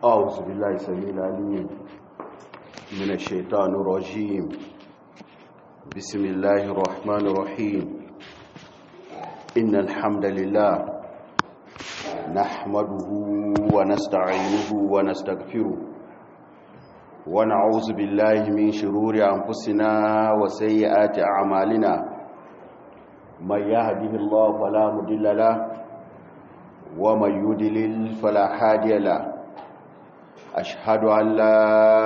أعوذ بالله السميع العليم من الشيطان الرجيم بسم الله الرحمن الرحيم إن الحمد لله نحمده ونستعينه ونستغفره ونعوذ بالله من شرور أنفسنا وسيئات أعمالنا من يهده الله فلا مضل له ومن يدلل فلا هادي له أشهد أن لا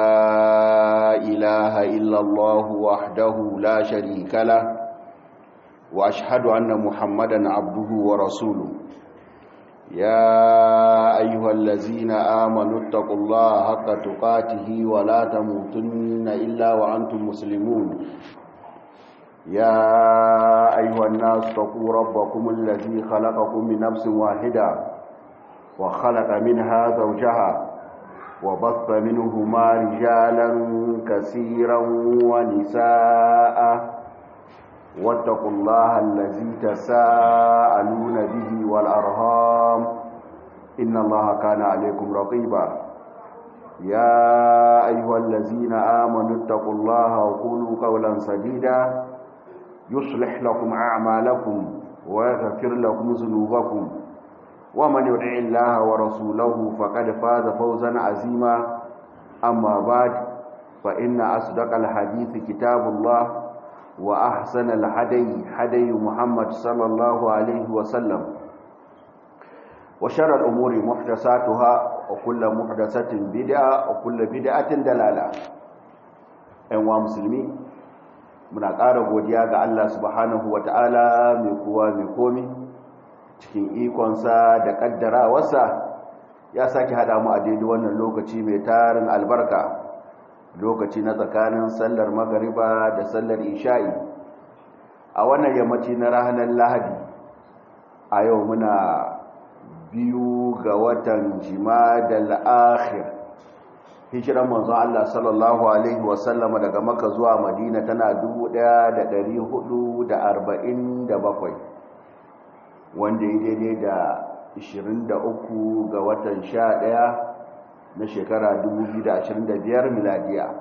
إله إلا الله وحده لا شريك له وأشهد أن محمدا عبده ورسوله يا أيها الذين آمنوا اتقوا الله حق تقاته ولا تموتن إلا وأنتم مسلمون يا أيها الناس اتقوا ربكم الذي خلقكم من نفس واحدة وخلق منها زوجها وبث منهما رجالا كثيرا ونساء واتقوا الله الذي تساءلون به والأرهام إن الله كان عليكم رقيبا يا أيها الذين آمنوا اتقوا الله وقولوا قولا سديدا يصلح لكم أعمالكم ويغفر لكم ذنوبكم ومن يطع الله ورسوله فقد فاز فوزا عظيما أما بعد فإن أصدق الحديث كتاب الله وأحسن الهدي هدي محمد صلى الله عليه وسلم وشر الأمور محدثاتها وكل محدثة بدعة وكل بدعة دلالة أيها المسلمين muna ƙara godiya ga Allah subhanahu ta'ala mai kowa mai komi cikin ikonsa da ƙaddarawarsa ya sake haɗa mu a daidai wannan lokaci mai tarin albarka lokaci na tsakanin sallar magariba da sallar isha'i a wannan yammaci na ranar lahadi a yau muna biyu ga watan jima da la'akhir hijiran manzon Allah sallallahu alaihi wasallama daga maka zuwa madina tana 1447 wanda ya daidai da 23 ga watan 11 na shekara 2025 miladiya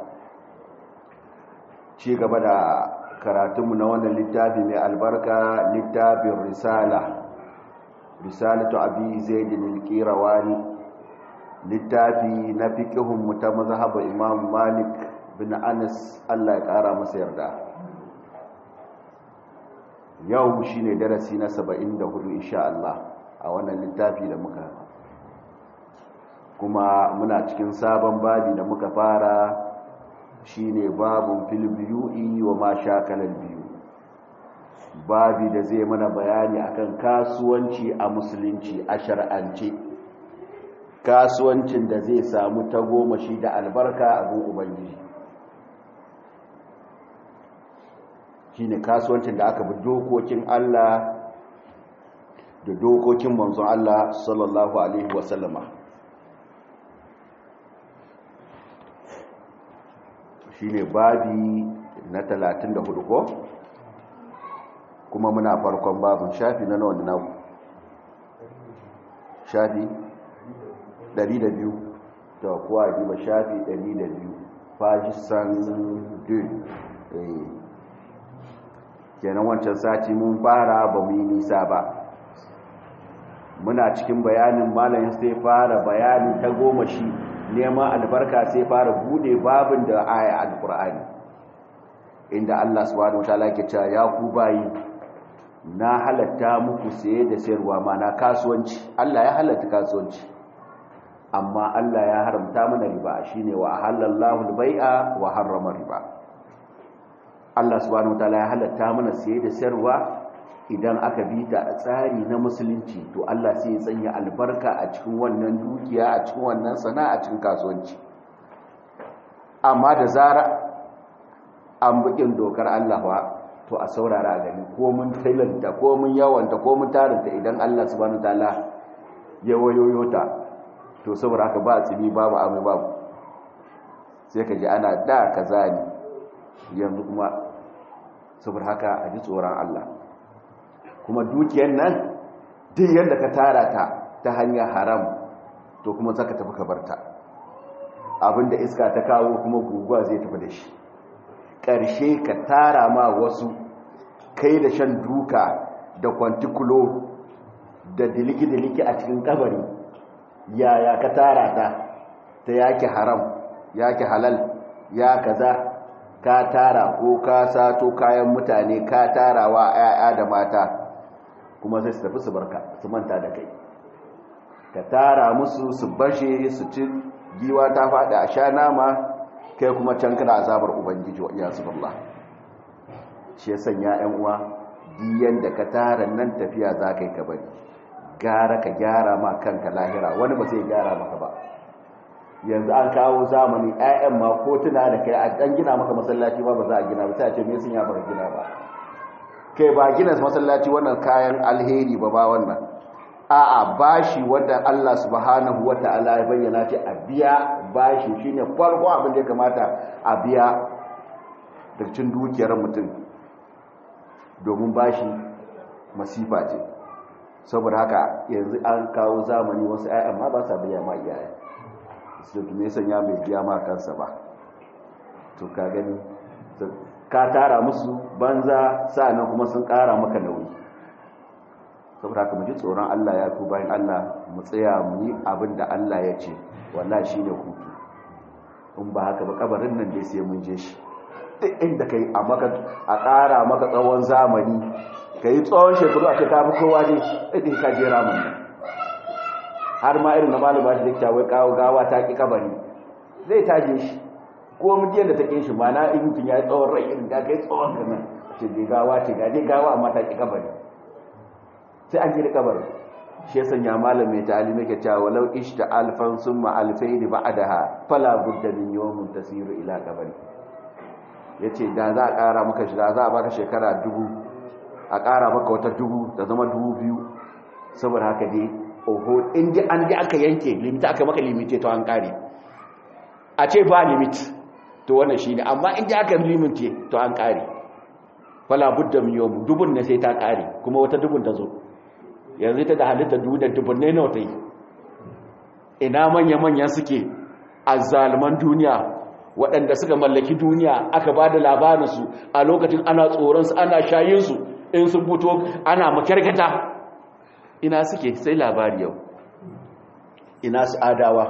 ci gaba da karatunmu na wannan littafi mai albarka littafin risala risalatu abi zaidin al-qirawani littafi na fiqhun ta mazhabar imam malik bin anas Allah ya kara masa yarda yau shine darasi na 74 insha Allah a wannan littafi da muka kuma muna cikin sabon babi da muka fara shine babun fil biyu'i wa ma shakalal biyu babi da zai mana bayani akan kasuwanci a musulunci a shar'ance kasuwancin da zai samu tagomashi da albarka a gun ubangiji shine kasuwancin da aka bi dokokin Allah da dokokin manzon Allah sallallahu alaihi wasallama shine babi na 34 ko kuma muna farkon babin shafi na nawa na shafi 200 da kuwa diba shafi 200 fajisan 2 kenan wancan sati mun fara ba mu yi nisa ba muna cikin bayanin malayin sai fara bayani ta goma shi neman albarka sai fara bude babin da aya alkur'ani inda Allah subhanahu wataala ke cewa ya ku bayi na halatta muku saye da sayarwa ma na kasuwanci Allah ya halatta kasuwanci amma Allah ya haramta mana riba shine wa halallahu al-bai'a wa harrama riba Allah subhanahu wataala ya halatta mana saye da sayarwa idan aka bi ta a tsari na musulunci to Allah sai ya sanya albarka a cikin wannan dukiya a cikin wannan sana'a a cikin kasuwanci amma da zara an bukin dokar Allah ba to a saurara gani ko mun tailanta ko mun yawanta ko mun tarinta idan Allah subhanahu wataala ya wayoyo ta to saboda haka ba tsibi babu amai babu sai ka ji ana da kaza ne yanzu kuma saboda haka a ji tsoron Allah kuma dukiyar nan duk yadda ka tara ta ta hanyar haram to kuma zaka tafi ka barta abinda iska ta kawo kuma guguwa zai tafi da shi ƙarshe ka tara ma wasu kai da shan duka da kwantikulo da diliki-diliki a cikin kabari yaya ka tara ta ta yake haram yake halal ya kaza ka tara ko ka sato kayan mutane ka tara wa 'ya'ya da mata kuma sai su tafi su barka su manta da kai ka tara musu su bashe su ci giwa ta faɗi a sha nama kai kuma can kana azabar ubangiji wa iyasu billah shi ya sanya 'yan uwa diyan da ka tara nan tafiya za ka yi ka bari gara ka gyara ma kanka lahira wani ba sai gyara maka ba yanzu an kawo zamani 'ya'yan ma ko tuna da kai an gina maka masallaci ba ba za a gina ba sai a ce me sun ya baka gina ba kai ba gina masallaci wannan kayan alheri ba ba wannan a'a bashi wanda Allah subhanahu wata'ala ya bayyana ce a biya bashi shine farko abin da ya kamata a biya da cin dukiyar mutum domin bashi masifa ce saboda haka yanzu an kawo zamani wasu 'ya'yan ma ba sa biya ma iyaye su me sanya mai biya ma kansa ba to ka gani ka tara musu banza sa'annan kuma sun kara maka nauyi saboda haka mu ji tsoron Allah ya ku bayan Allah mu tsaya mu yi abin da Allah ya ce wallahi shine hutu in ba haka ba kabarin nan dai sai mun je shi duk inda kai a maka a ƙara maka tsawon zamani kai tsawon shekaru a ce ta fi kowa ne idan ka je ramin nan har ma irin na malama shi da wai kawo gawa ta ki kabari zai taje shi ko mutum da ta ƙin shi mana in mutum ya yi tsawon rai irin ga kai tsawon ka nan ce dai gawa ce ga dai gawa amma ta ki kabari sai an gina kabarin shi ya sanya malam mai ta'alimi ke cewa walau ishta alfan summa alfaini ba'daha fala budda min yawmin tasiru ila kabari yace da za a ƙara maka shi da za a baka shekara dubu a ƙara maka wata dubu da zama dubu biyu saboda haka dai oho in ji an ji aka yanke limit aka maka limite to an ƙare a ce ba limit to wannan shine amma in ji aka limite to an ƙare fala budda min yawmin dubun ne sai ta ƙare kuma wata dubun ta zo yanzu ta da halitta duniyar dubunne nawa ta yi ina manya-manya suke a zalman duniya waɗanda suka mallaki duniya aka ba da labarinsu a lokacin ana tsoronsu ana shayinsu in sun fito ana makyarkata ina suke sai labari yau ina su adawa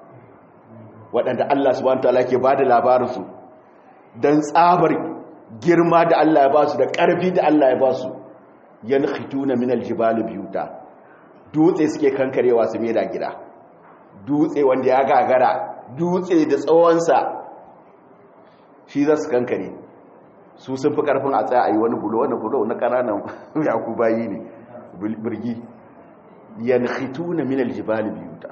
waɗanda Allah subhanahu ta'ala ke ba da labarinsu don tsabar girma da Allah ya ba su da ƙarfi da Allah ya ba su yankhituna min aljibali biyuta dutse suke kankarewa su meda gida dutse wanda ya gagara dutse da tsawonsa shi za su kankare su sun fi karfin a tsaya a yi wani bulo wani bulo na kananan yakubayi ne birgi yankhituna min aljibali biyuta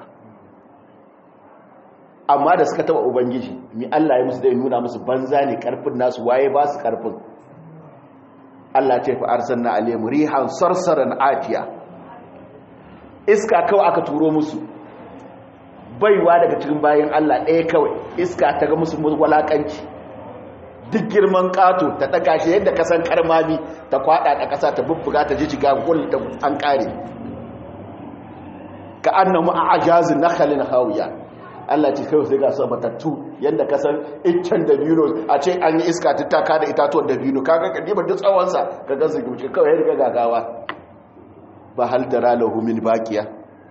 amma da suka taba ubangiji mi Allah ya musu da nuna musu banza ne karfin nasu waye ba su karfin Allah ce fa arsalna alayhim rihan sarsaran atiya iska kawai aka turo musu baiwa daga cikin bayan Allah ɗaya kawai iska ta ga musu walakanci duk girman kato ta daga shi yadda kasan karmami ta kwada da kasa ta bubbuga ta jijiga gul da an kare ka annamu a'jazun nakhlin hawiya Allah ce kawai sai ga su matattu yadda ka san iccen dabino a ce an yi iska ta taka da itatuwan dabino kaga kadibar duk tsawonsa ka gansu gumce kawai ya riga gagawa ba hal da ralahu min baqiya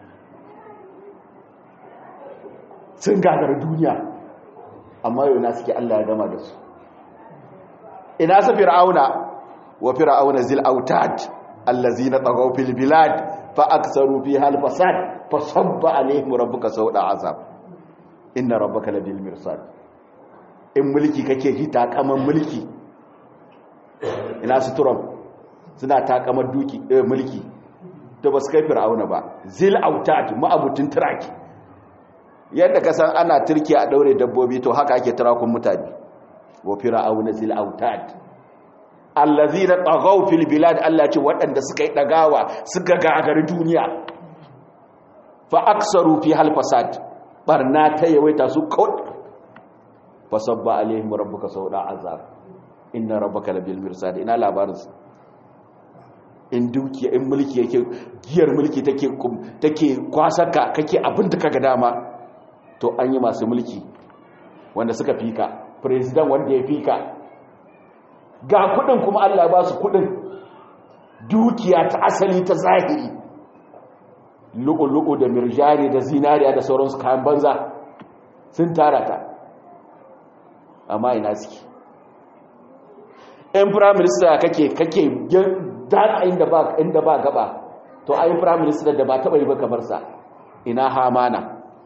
sun gagara duniya amma yau na suke Allah ya gama da su ina su fir'auna wa fir'auna zil autad allazina tagaw fil bilad fa aktsaru fiha al fasad fa sabba alaihim rabbuka sawda azab inna rabbaka labil mirsad in mulki kake ji takaman mulki ina su turam suna takamar duki eh, mulki to ba su kai fir'auna ba zil autad ma'abutin turaki yadda ka san ana turki a daure dabbobi to haka ake turakun mutane wa fir'auna zil autad allazina taghaw fil bilad Allah ce waɗanda suka yi dagawa suka gagari duniya fa aksaru fi hal fasad barna ta yawaita su kawai fasabba alaihim rabbuka sauda azab inna rabbaka labil mirsad ina labarin su in dukiya in mulki yake giyar mulki take take kwasaka kake abin da kaga dama to an yi masu mulki wanda suka fika president wanda ya fika ga kudin kuma Allah ba su kudin dukiya ta asali ta zahiri lu'u-lu'u da mirjari da zinariya da sauransu kayan banza sun tara ta amma ina suke in prime minister kake kake dana inda ba inda ba gaba to ai prime minister da ba taba yi ba kamar sa ina hamana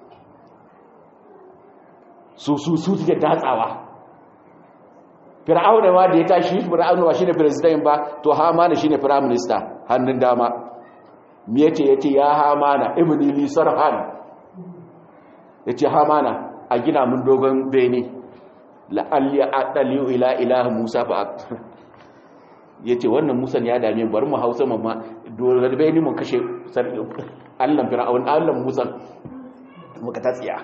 su su su suke datsawa fir'auna ma da ya tashi fir'auna ba shine president ba to hamana shine prime minister hannun dama me yace yace ya hamana ibni li sarhan yace hamana a gina mun dogon bene la'alli aqdali ila ilahi musa fa yace wannan musa ya dame bari mu hausa mamma dogon bene mun kashe Allah fir'aun Allah musa muka tatsiya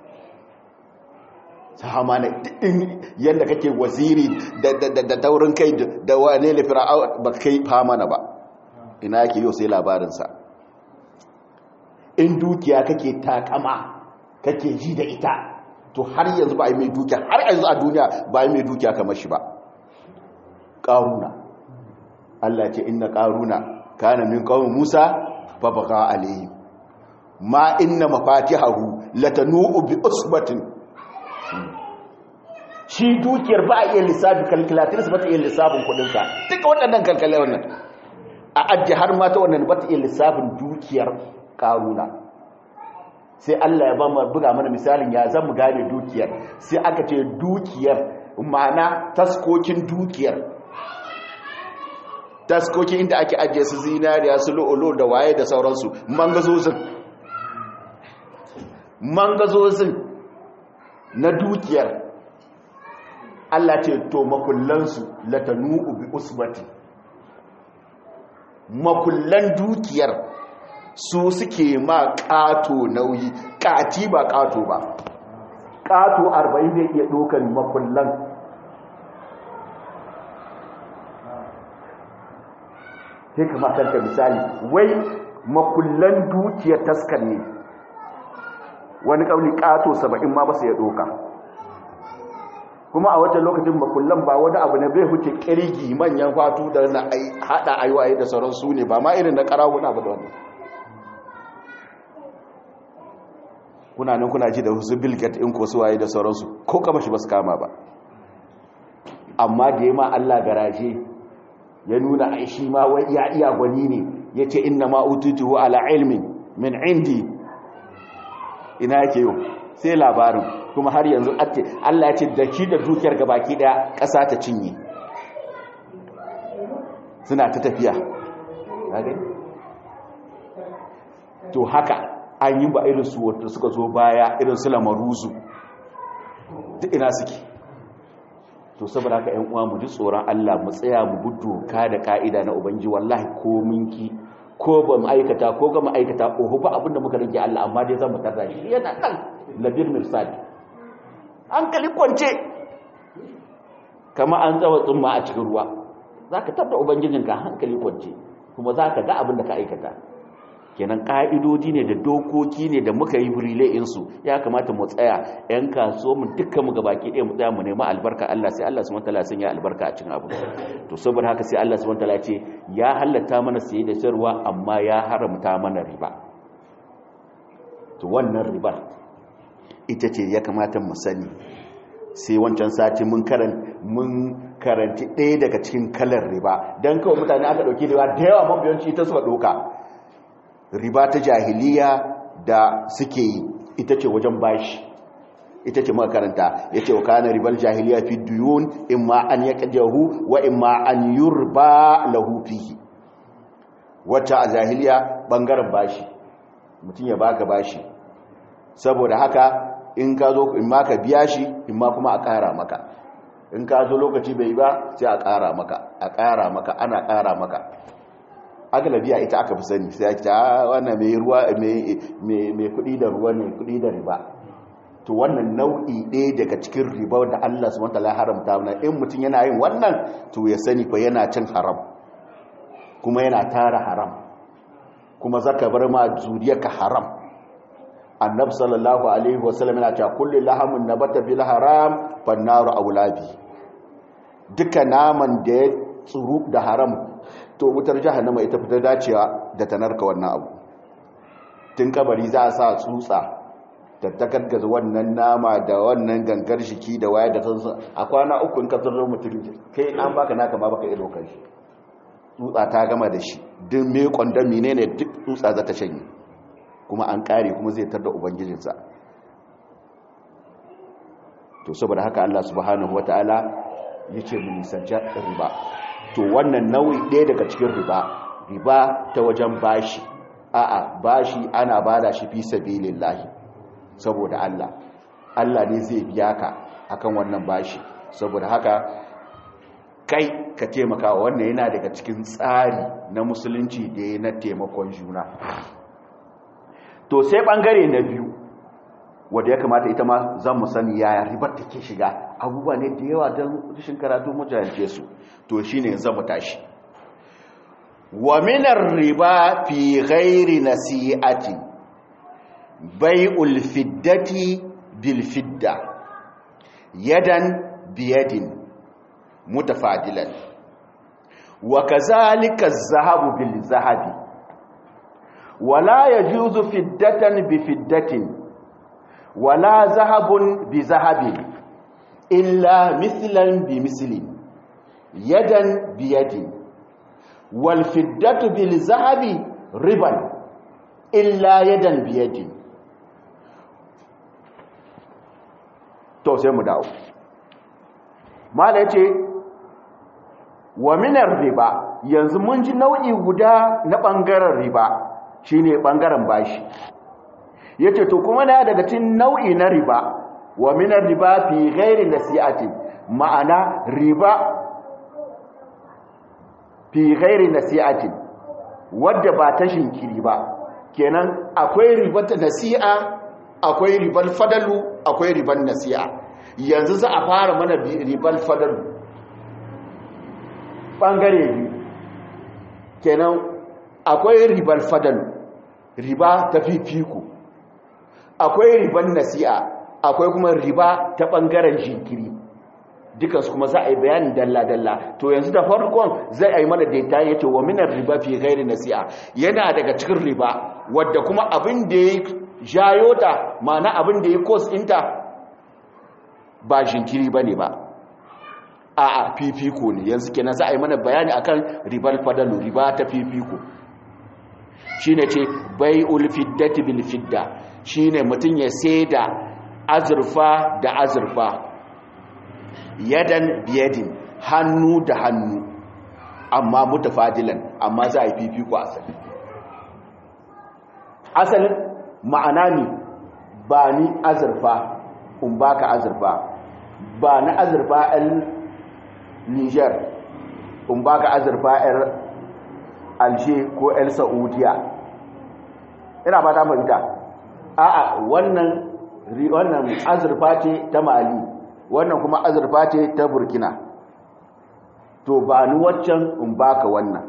hamana din yadda kake waziri da taurin kai da wane ne fir'aun ba kai hamana ba ina yake yau sai labarinsa in dukiya kake takama kake ji da ita to har yanzu ba a yi mai dukiya har yanzu a duniya ba a yi mai dukiya kamar shi ba ƙaruna Allah ce inna ƙaruna kana min ƙaunin musa fa baka alayhi ma inna mafatihahu latanu bi usbatin shi dukiyar ba a iya lissafi kalkulatrice ba ta iya lissafin kudinsa duka waɗannan kalkalai wannan a ajiye har mata wannan ba ta iya lissafin dukiyar karuna sai Allah ya ba mu buga mana misalin ya zan mu gane dukiyar sai aka ce dukiyar ma'ana taskokin dukiyar taskokin inda ake ajiye su zinariya su lo'olo da waye da sauransu mangazozin mangazozin na dukiyar Allah ce to makullansu latanu bi usbati makullan dukiyar su suke ma ƙato nauyi ƙati ba ƙato ba ƙato 40 zai iya ɗaukar makullan sai kama kanta misali wai makullan dukiyar taskar ne wani ƙauli ƙato 70 ma ba su ya ɗauka kuma a wata lokacin makullan ba wani abu ne bai huce kirgi manyan fatu da na hada aiwaye da sauran su ne ba ma irin na karawuna ba da wani kuna nan kuna ji da wasu bilget in ko suwaye da sauransu ko kama shi ba su kama ba amma da ya ma Allah garaje ya nuna aishi ma wai ya iya gwani ne ya ce inna ma ututuhu ala ilmin min indi ina yake yau sai labarin kuma har yanzu ake Allah ya ce da shi da dukiyar gabaki daya ƙasa ta cinye suna ta tafiya to haka an yi ba irin su wata suka zo baya irin su lamaruzu duk ina suke to saboda haka ƴan uwa mu ji tsoron Allah mu tsaya mu bi doka da ka'ida na ubangi wallahi ko minki ko ba mu aikata ko ga mu aikata oho ba abinda muka rage Allah amma dai zan mu tarda shi yana nan labir mirsad hankali kwance kama an tsawa tsumma a cikin ruwa za ka tabda ubangijinka hankali kwance kuma za ka ga abin da ka aikata kenan ƙa'idodi ne da dokoki ne da muka yi insu ya kamata mu tsaya 'yan kaso mu dukkan mu gabaki ɗaya mu tsaya mu nema albarka Allah sai Allah subhanahu wataala sun ya albarka a cikin abu to saboda haka sai Allah subhanahu wataala ce ya halatta mana saye da sayarwa amma ya haramta mana riba to wannan ribar ita ce ya kamata mu sani sai wancan sati mun karan mun karanti ɗaya daga cikin kalar riba don kawai mutane aka ɗauki riba da yawa mabiyanci ita suka ɗauka riba ta jahiliya da suke yi ita ce wajen bashi ita ce makaranta ya ce wa kanar ribar jahiliya fi duyun in ma an ya ƙajahu wa in ma an yurba lahu fihi wata a jahiliya ɓangaren bashi mutum ya baka bashi saboda haka in ka zo in ma ka biya shi in ma kuma a ƙara maka in ka zo lokaci bai ba sai a ƙara maka a ƙara maka ana ƙara maka agalabiya ita aka fi sani sai ake ta wannan mai ruwa mai kuɗi da ruwa ne kuɗi da riba to wannan nau'i ɗaya daga cikin riba da Allah subhanahu wataala haramta mana in mutum yana yin wannan to ya sani fa yana cin haram kuma yana tara haram kuma zaka bar ma zuriyarka haram annabi sallallahu alaihi wasallam yana cewa kullu lahamun nabata bil haram fannaru aulabi duka naman da ya tsuru da haram to wutar jahannama ita fita dacewa da tanarka wannan abu tun kabari za a sa tsutsa da ta gargaza wannan nama da wannan gangar shiki da waya da sansa a kwana uku in ka zarro mutum kai an baka naka ma baka iya dokar shi tsutsa ta gama da shi duk me kwandon menene duk tsutsa za ta shanye kuma an kare kuma zai tar da ubangijinsa to saboda haka Allah subhanahu wataala yace mu nisanci riba to wannan nau'i ɗaya daga cikin riba riba ta wajen bashi a'a bashi ana bada shi fi sabilillahi saboda Allah Allah ne zai biya ka akan wannan bashi saboda haka kai ka taimaka wannan yana daga cikin tsari na musulunci da ya na taimakon juna to sai bangare na biyu wanda ya kamata ita ma zan mu sani yaya ribar take shiga abubuwa ne da yawa don rashin karatu mujahance su to shine zan mu tashi wa minar riba fi ghairi nasi'ati bai'ul fiddati bil fidda yadan biyadin mutafadilan wa kazalika az-zahabu bil zahabi wala yajuzu fiddatan bi fiddatin wala zahabun bi zahabin illa mithlan bi mislin yadan bi yadin wal fiddatu bil zahabi riban illa yadan bi yadin to sai mu dawo mala yace wa minar riba yanzu mun ji nau'i guda na bangaren riba shine bangaren bashi yace to kuma na daga cikin nau'i na riba wa minar riba fi ghairi nasi'ati ma'ana riba fi ghairi nasi'ati wadda ba ta shinkiri ba kenan akwai riba ta nasi'a akwai ribal fadalu akwai riban nasi'a yanzu za a fara mana ribal fadalu bangare biyu kenan akwai ribal fadalu riba ta fifiko akwai riban nasi'a akwai kuma riba ta bangaren jinkiri dukansu kuma za a yi bayanin dalla-dalla to yanzu da farkon zai a yi mana daita ya ce wa minar riba fi gairi nasi'a yana daga cikin riba wadda kuma abin da ya jayo ta ma'ana abin da ya kos ɗinta ba jinkiri ba ne ba a a fifiko ne yanzu kenan za a yi mana bayani akan ribar fadalu riba ta fifiko shi ne ce bai ulfiddati bil fidda shi ne mutum ya sai da azurfa da azurfa yadan biyadin hannu da hannu amma mutafadilan amma za a yi fifiko asali asalin ma'ana ne ba ni azurfa in baka azurfa ba na azurfa 'yan niger in baka azurfa 'yan alshe ko 'yan saudiya ina ba ta fahimta a'a wannan wannan azurfa ce ta mali wannan kuma azurfa ce ta burkina to ba ni waccan in baka wannan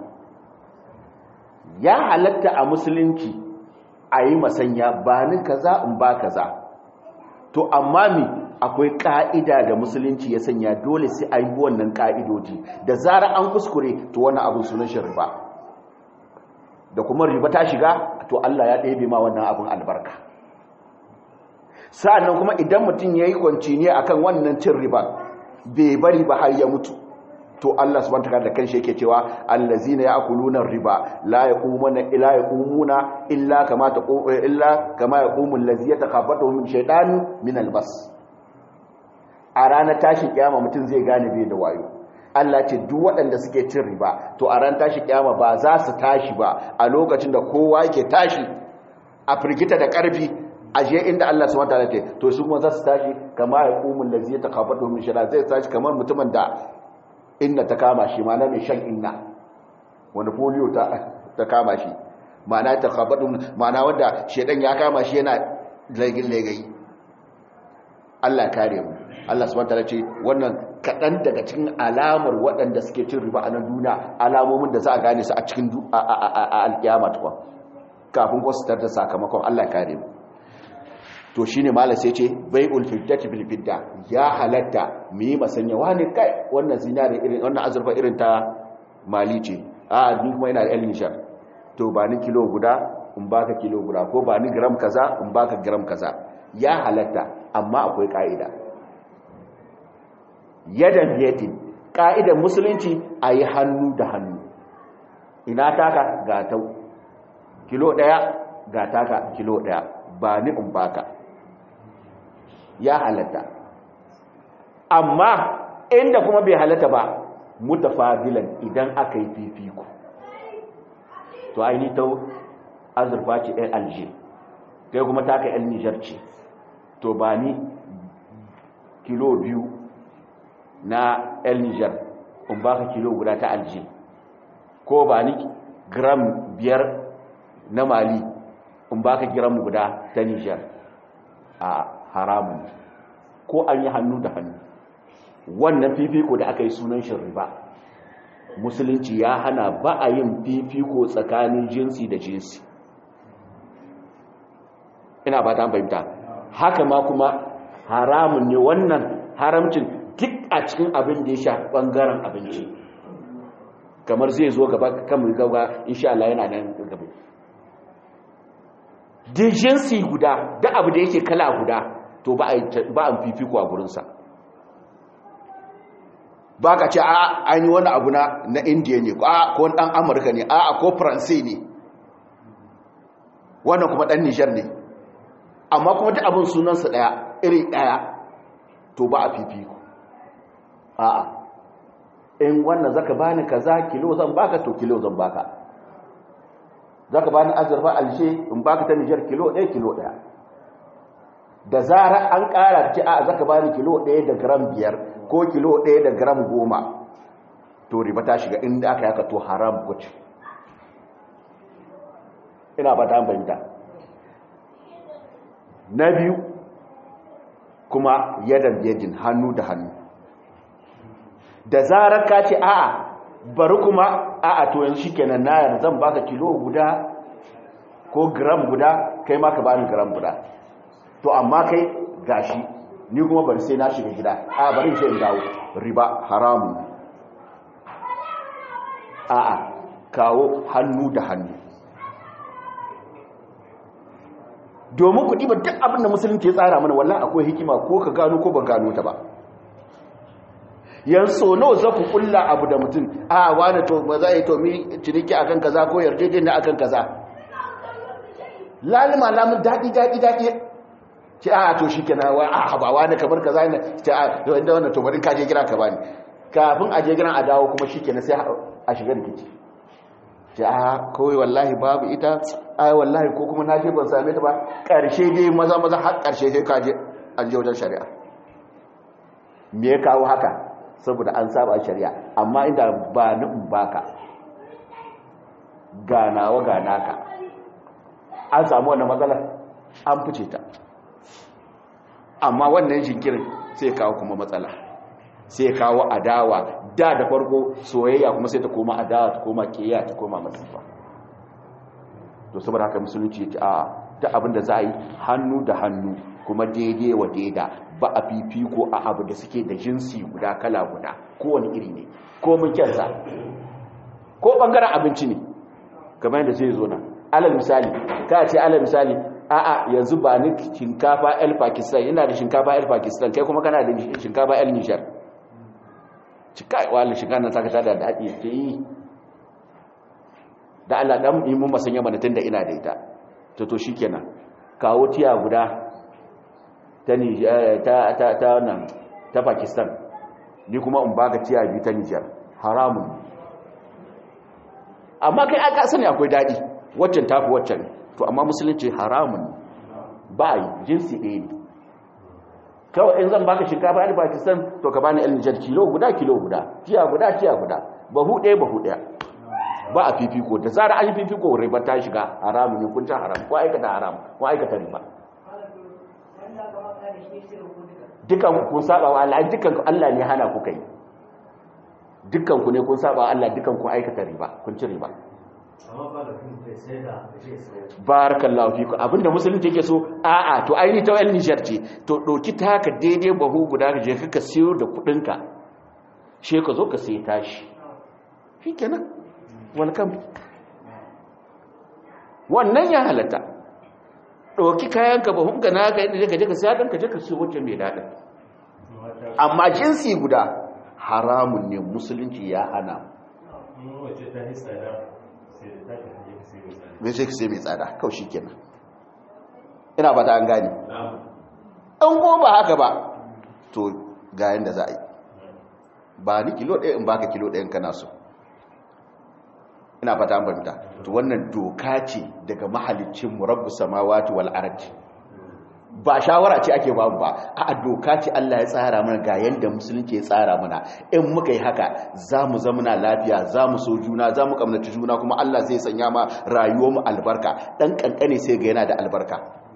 ya halatta a musulunci a yi masanya ba ni kaza in ba kaza to amma mi akwai ka'ida da musulunci ya sanya dole sai a yi wannan ka'idoji da zara an kuskure to wannan abin sunan shi riba da kuma riba ta shiga to Allah ya ɗebe ma wannan abin albarka sa'annan kuma idan mutum ya yi kwanci ne akan wannan cin riba bai bari ba har ya mutu to Allah subhanahu wataala da kanshi yake cewa allazina ya'kuluna riba la yaqumuna illa yaqumuna illa kama taqumu illa kama yaqumu allazi yatakhabatu min shaytan min albas a ranar tashi kiyama mutum zai gane bai da wayo Allah ce duk waɗanda suke cin riba to a ran tashi kiyama ba za su tashi ba a lokacin da kowa yake tashi a firgita da ƙarfi aje inda Allah subhanahu wataala ce to su kuma za su tashi kama yaqumu allazi yatakhabatu min shaytan zai tashi kamar mutumin da inna ta kama shi ma na mai shan inna wani polio ta kama shi ma'ana ta khabadun ma'ana wanda shedan ya kama shi yana lagin lagayi Allah kare mu Allah subhanahu wataala ce wannan kadan daga cikin alamar waɗanda suke cin riba a nan duniya alamomin da za a gane su a cikin alkiyama tukwa kafin ko su da sakamakon Allah kare mu to shine malam sai ce bai'ul fiddati bil fidda ya halatta mu yi masanya wani kai wannan zinare irin wannan azurfa irin ta mali ce a ni kuma ina da yan nishar to ba ni kilo guda in baka kilo guda ko ba ni gram kaza in baka gram kaza ya halatta amma akwai ka'ida yadan biyadin ka'idan musulunci a yi hannu da hannu ina taka ga tau kilo daya ga taka kilo daya ba ni in baka ya halatta amma inda kuma bai halatta ba mutafadilan idan aka yi fifiko to aini ta azurfa ce ɗan alje kai kuma taka ɗan nijar ce to ba ni kilo biyu na ɗan nijar in baka kilo guda ta alje ko ba ni gram biyar na mali in baka gram guda ta nijar a haramun ko an yi hannu da hannu wannan fifiko da aka yi sunan shi riba musulunci ya hana ba a yin fifiko tsakanin jinsi da jinsi ina ba ta fahimta haka ma kuma haramun ne wannan haramcin duk a cikin abin da ya sha bangaren abinci kamar zai zo gaba kan mai gaba insha Allah yana nan gaba duk jinsi guda da abu da yake kala guda to ba a fifiko a gurinsa ba ka ce a an yi wani abu na na indiya ne a ko dan amurka ne a ko faransai ne wannan kuma dan nijar ne amma kuma ta abin sunansa daya iri daya to ba a fifiko a a in wannan zaka bani kaza kilo zan baka to kilo zan baka zaka bani azurfa alshe in baka ta nijar kilo ɗaya kilo ɗaya da zara an ƙara ce a zaka bani kilo ɗaya da gram biyar ko kilo ɗaya da gram goma to riba ta shiga inda aka yaka to haram kuce ina ba ta bayyanta na biyu kuma yadan yadin hannu da hannu da zarar ka ce a'a bari kuma a'a to yanzu shikenan na yarda zan baka kilo guda ko gram guda kai ma ka bani gram guda to amma kai gashi ni kuma bari sai na shiga gida a bari sai in dawo riba haramu a'a kawo hannu da hannu domin kuɗi ba duk abin da musulunci ya tsara mana wallan akwai hikima ko ka gano ko ba gano ta ba yanzu nawa za ku kulla abu da mutum a wani to ba za a yi to mi ciniki akan kaza ko yarjejeniya akan kaza lalima lamun daɗi daɗi daɗi ce a to shi kenan wa a ba wani kamar kaza ne ce a inda wannan to bari ka je gida ka bani kafin a je gidan a dawo kuma shi kenan sai a shiga rikici ce a kawai wallahi babu ita ai wallahi ko kuma na je ban same ta ba ƙarshe dai maza maza har ƙarshe sai ka je an je wajen shari'a me ya kawo haka saboda an saba shari'a amma inda ba ni in baka ganawa ganaka an samu wannan matsalar an fice ta amma wannan jinkirin sai kawo kuma matsala sai kawo adawa da da farko soyayya kuma sai ta koma adawa ta koma kiyaya ta koma masifa to saboda haka musulunci ya a ta abin da za a yi hannu da hannu kuma daidai wa daida ba a fifiko a abu da suke da jinsi guda kala guda kowane iri ne ko mun kyansa ko bangaren abinci ne kamar yadda zai zo nan alal misali ka ce alal misali a'a yanzu ba ni shinkafa el pakistan ina da shinkafa el pakistan kai kuma kana da shinkafa el nishar cika wani shinkafa nan saka tada da haɗi ke yi da Allah dan yi mun masanya mana tunda ina da ita to to shikenan kawo tiya guda ta ta ta ta nan ta pakistan ni kuma in baka tiya biyu ta nijar haramun amma kai aka sani akwai daɗi waccan tafi waccan to amma musulunci haramun ba yi jinsi ɗaya ne kawai in zan baka shinkafa a pakistan to ka bani el nijar kilo guda kilo guda tiya guda tiya guda bahu ɗaya bahu ɗaya ba a fifiko da zara an yi fifiko riba ta shiga haramun ne kun ta haram ko aikata haram ko aikata riba dukan kun saba wa Allah dukan Allah ne hana ku kai dukkan ku ne kun saba wa Allah dukan ku aikata riba kun ci riba barakallahu fiku abinda musulunci yake so a'a to aini ta wani nijar ce to ɗauki taka daidai bahu guda ka je ka siyo da kuɗinka she ka zo ka sai tashi shi kenan welcome wannan ya halatta ɗauki kayanka bahun ka na ka yadda ka je ka siya ɗan ka je ka siyo wajen mai daɗin amma jinsi guda haramun ne musulunci ya hana mai sai ka sai mai tsada kawai shi kenan ina ba ta an gani an ko ba haka ba to ga yadda za a yi ba ni kilo ɗaya in baka kilo ɗayan kana so ina fata an fahimta to wannan doka ce daga mahalicin murabbu samawati wal ardi ba shawara ce ake babu ba a doka ce Allah ya tsara mana ga yanda musulunci ya tsara mana in muka yi haka za mu zamana lafiya za mu so juna za mu kamnaci juna kuma Allah zai sanya ma rayuwar mu albarka dan kankane sai ga yana da albarka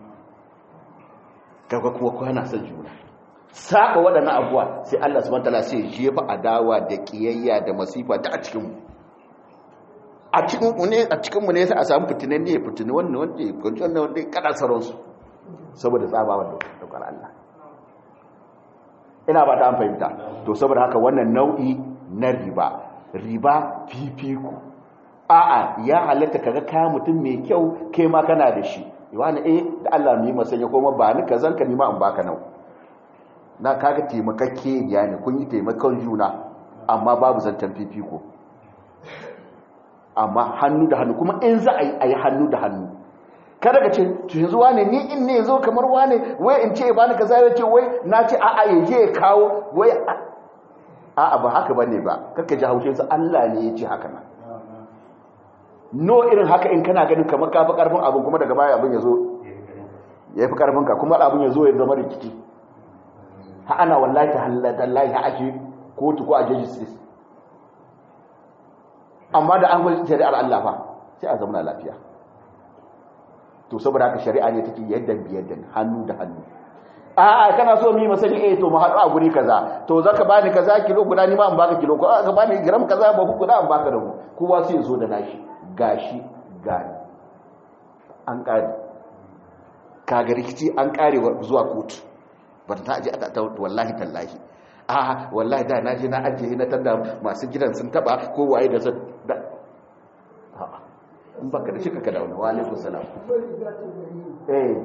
kaga kuma kwana son juna saba waɗannan abuwa sai Allah subhanahu wataala sai jefa adawa da kiyayya da masifa da a cikin mu a cikin mu ne a cikin mu ne sai a samu fitinan ne fitini wannan wanda ya kunci wannan wanda ya kada saransu saboda tsabawar daukar Allah ina ba ta an fahimta to saboda haka wannan nau'i na riba riba fifiko a'a ya halatta kaga kaya mutum mai kyau kai ma kana da shi wani eh da Allah mu yi masanya kuma ba ni kazan ka nima in baka nau na kaga taimakakke ya ne kun yi taimakon juna amma babu zantan fifiko amma hannu da hannu kuma in za a yi hannu da hannu kada ka ce yanzu wane ni in ne zo kamar wane wai in ce ba ni kaza ya ce wai na ce a'a ya je ya kawo wai a'a ba haka bane ba kakka ji haushin sa Allah ne ya ce haka nan no irin haka in kana ganin kamar ka fi karfin abin kuma daga baya abin ya zo ya fi karfin ka kuma abin ya zo ya zama rikici ha ana wallahi ta halatta lahi ha ake kotu ko a jeji sis amma da an gwai shari'ar Allah fa sai a zama lafiya to saboda haka shari'a ne take yadda biyar da hannu da hannu a'a kana so mu yi masani eh to mu haɗu a guri kaza to zaka bani kaza kilo guda ni ma in baka kilo ko aka bani gram kaza ba ku guda in baka da mu kowa sai zo da nashi gashi gani an kare kaga rikici an kare zuwa kotu ba ta aje ta wallahi tallahi a wallahi da naje na ajiye na tanda masu gidan sun taba ko waye da sun da in baka da shi ka da wani wa alaikum salam eh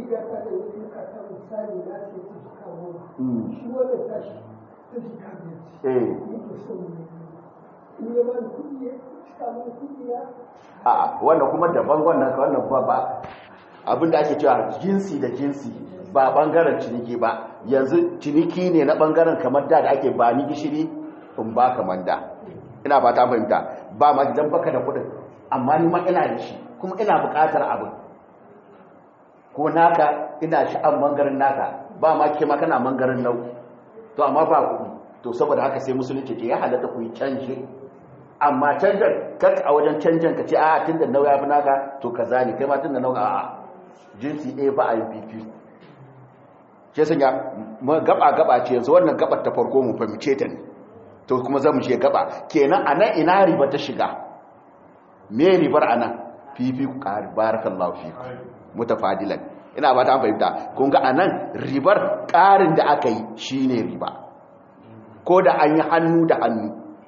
a wannan kuma daban wannan wannan ba ba abinda ake cewa jinsi da jinsi ba bangaren ciniki ba yanzu ciniki ne na bangaren kamar da da ake ba ni gishiri in ba kamar da ina ba ta fahimta ba ma gidan baka da kudin amma ni ma ina da shi kuma ina bukatar abin ko naka ina sha'an bangaren naka ba ma ke ma kana bangaren nau to amma ba kuɗi to saboda haka sai musulunci ce ya halatta ku yi canji amma canjan kar a wajen canjan ka ce a tun da nau ya fi naka to ka zane kai ma tun da nau a jinsi ɗaya ba a yi fifi shi sun ya gaba gaba ce yanzu wannan gabar ta farko mu fahimce ta ne to kuma za mu je gaba kenan a nan ina riba ta shiga me ribar a nan fifi ku ƙari barakallahu fi mutafadilan ina ba ta fahimta kun ga a nan ribar ƙarin da aka yi shi ne riba ko da an yi hannu da hannu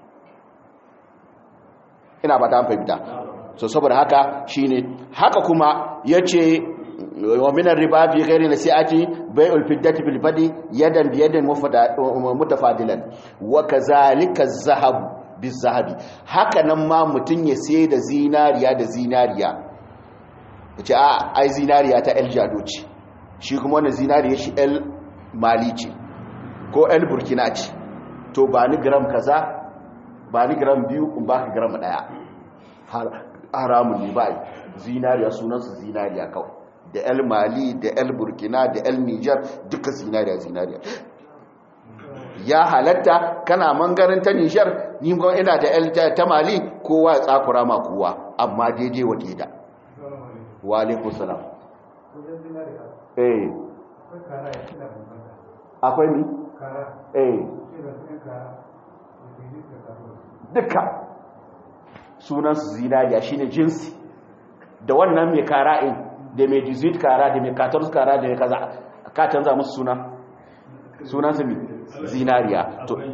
ina ba ta fahimta so saboda haka shi ne haka kuma ya ce wa minar riba fi ghairi nasi'ati bai'ul fiddati bil fadi yadan bi yadin mutafadilan wa kazalika az-zahab biz-zahabi haka nan ma mutun ya sai da zinariya da zinariya yace a ai zinariya ta El Jado ce shi kuma wannan zinariya shi El Mali ce ko El Burkina ce to ba ni gram kaza ba ni gram biyu in baka gram daya haramun ne ba zinariya sunansa zinariya kawai da el mali da el burkina da el niger duka zinariya zinariya ya halatta kana mangarin ta niger ni kuma ina da el ta mali kowa ya tsakura ma kowa amma daidai wa daida wa alaikun salam eh akwai ni eh duka sunansu zinariya shine jinsi da wannan mai kara'in da mai jizit kara da mai katarus kara da mai kaza ka canza musu suna sunansu mai zinariya to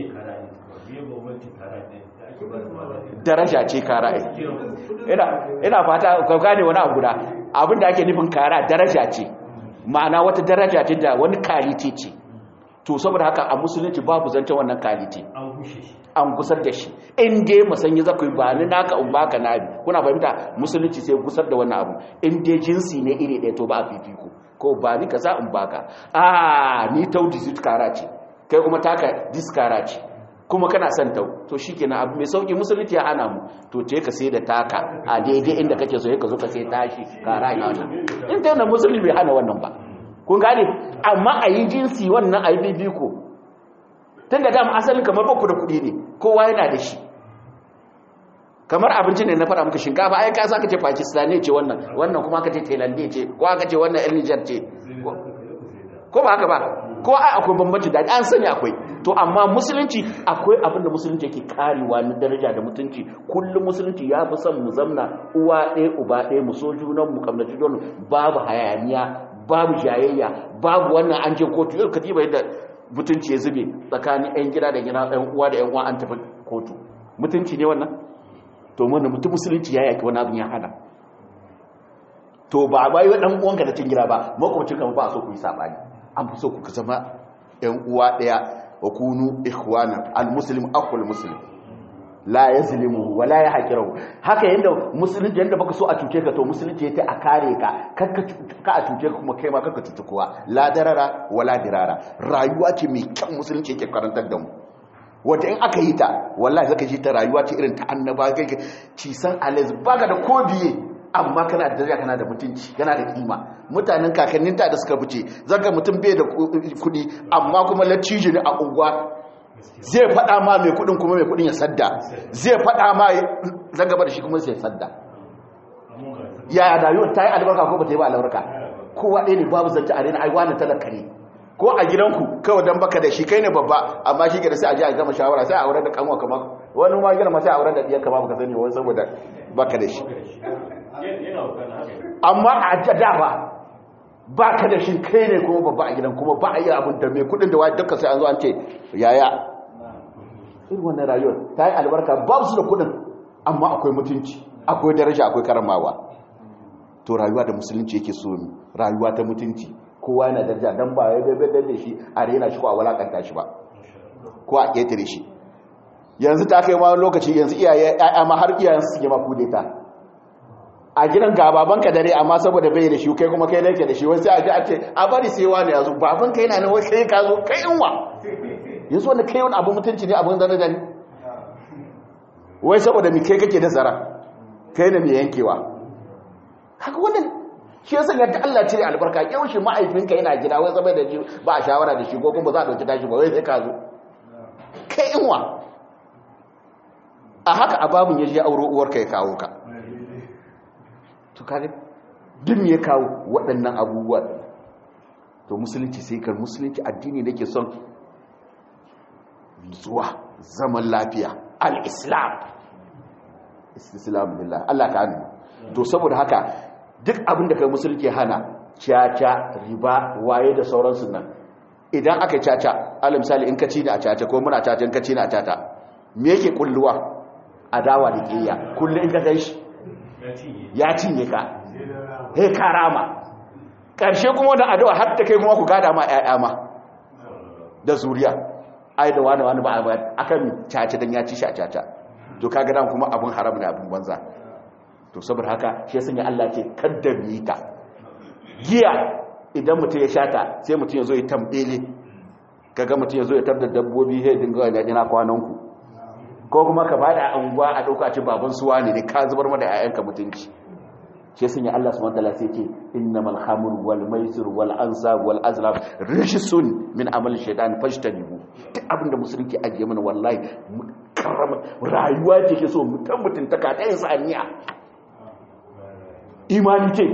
daraja ce kara'in ina fata ka gane wani abu da abin da ake nufin kara daraja ce ma'ana wata daraja ce da wani kalite ce to saboda haka a musulunci babu zancen wannan kalite an gusar da shi in dai musanyi za ku yi ba ni naka in baka nabi kuna fahimta musulunci sai gusar da wannan abu in dai jinsi ne iri ɗaya to ba a fifiko ko ba ni kaza in baka a ni tau diskara ce kai kuma taka diskara ce kuma kana son tau to shikenan abu mai sauki musulunci ya hana mu to te ka sai da taka a daidai inda kake so ka zo ka sai tashi kara ya wannan in ta yana musulunci bai hana wannan ba kun gane amma a yi jinsi wannan a yi bibiko tun da dama asalin kamar baku da kuɗi ne kowa yana da shi kamar abinci ne na fara muka shinkafa ai ka sa ka ce pakistani ce wannan wannan kuma ka ce thailand ce ko aka ce wannan yan niger ce ko ba haka ba ko ai akwai bambanci da an sani akwai to amma musulunci akwai abin da musulunci yake karewa na daraja da mutunci kullum musulunci ya fi son mu zamna uwa ɗaya uba ɗaya mu so junan mu kamnaci junan babu hayaniya babu jayayya babu wannan an je kotu yau katiba yadda mutunci ya zube tsakanin 'yan gida da gida 'yan uwa da 'yan uwa an tafi kotu mutunci ne wannan to wannan mutum musulunci ya yaki wani abin ya hana to ba a bayi ɗan uwanka da cin gida ba makwabcin kan ba a so ku yi saɓani an fi so ku zama 'yan uwa ɗaya wa kunu ikhwanan al-muslim akwai muslim la ya zilimu wala ya haƙirahu haka yadda musulunci yadda baka so a cuce ka to musulunci ya a kare ka ka a cuce ka kuma kai ma kaka cuce kowa la darara wala dirara rayuwa ce mai kyan musulunci yake karantar da mu wata in aka yi ta wallahi zaka ji ta rayuwa ce irin ta annaba kai ci san alaz baka da ko biye amma kana da daraja kana da mutunci kana da kima mutanen kakannin ta da suka fice zaka mutum bai da kuɗi amma kuma latije ne a unguwa zai faɗa ma mai kudin kuma mai kudin ya sadda zai faɗa ma zan gaba da shi kuma sai sadda ya rayuwar ta yi albarka ko ba ta yi ba albarka kowa ɗaya ne babu zance a rena aiwa na talaka ne ko a gidanku kawai don baka da shi kai ne babba amma shi ke da sai a ji a gama shawara sai a aure da kanwa kamar wani ma gina sai a aure da ɗiyar kama baka sani wani saboda baka da shi amma a jada ba ba ka da shi kai ne kuma babba a gidan kuma ba a yi abin da mai kudin da wajen duka sai an zo an ce yaya irin wannan rayuwar ta yi albarka ba su da kudin amma akwai mutunci akwai daraja akwai karamawa to rayuwa da musulunci yake so rayuwa ta mutunci kowa yana daraja dan ba ya dabe da shi a rena shi ko a walakanta shi ba ko a ketare shi yanzu ta kai ma lokaci yanzu iyaye ƴaƴa ma har iyayen su suke ma kudeta a gidan ga babanka dare amma saboda bai da shi kai kuma kai nake da shi wai sai a ji a ce a bari sai wani yazo babanka yana nan wai kai ka zo kai inwa yanzu wanda kai wani abu mutunci ne abin zane da ni wai saboda mi kai kake da zara kai ne mai yankewa haka wannan shi yasa yadda Allah cire albarka yaushe ma'aifinka yana gida wai zama da shi ba a shawara da shi ko kuma za a dauki tashi ba wai sai ka zo kai inwa a haka ababun ya je auro uwarka ya kawo ka to kage duk me ya kawo waɗannan abubuwa to musulunci sai kar musulunci addini nake son zuwa zaman lafiya al-islam islam billah Allah ka hannu to saboda haka duk abin da kai musulunci hana caca riba waye da sauransu nan idan aka caca alal misali in ka ci ni a caca ko muna caca in ka ci ni a caca me yake kulluwa adawa da kiyya kullu in ka gan shi ya cinye ka he karama ƙarshe kuma da addu'a har ta kai kuma ku gada ma ƴaƴa ma da zuriya ai da wani wani ba a bayar akan caca dan ya ci shi a caca to kaga dan kuma abun haram ne abun banza to saboda haka shi sanya Allah ce kadda mi ta giya idan mutum ya shata sai mutum ya zo ya tambele kaga mutum ya zo ya tabda dabbobi he dinga yana ina kwanan ku ko kuma ka bada anguwa a dauka ci baban suwa ne ka zubar mada ƴaƴanka mutunci shi sun yi Allah subhanahu wataala sai ce innamal khamru wal maisir wal ansab wal azlam rijsun min amal shaytan fajtanibu duk abinda musulunci ajiye mana wallahi karama rayuwa ce ke so mutan mutuntaka ta yin saniya imani ce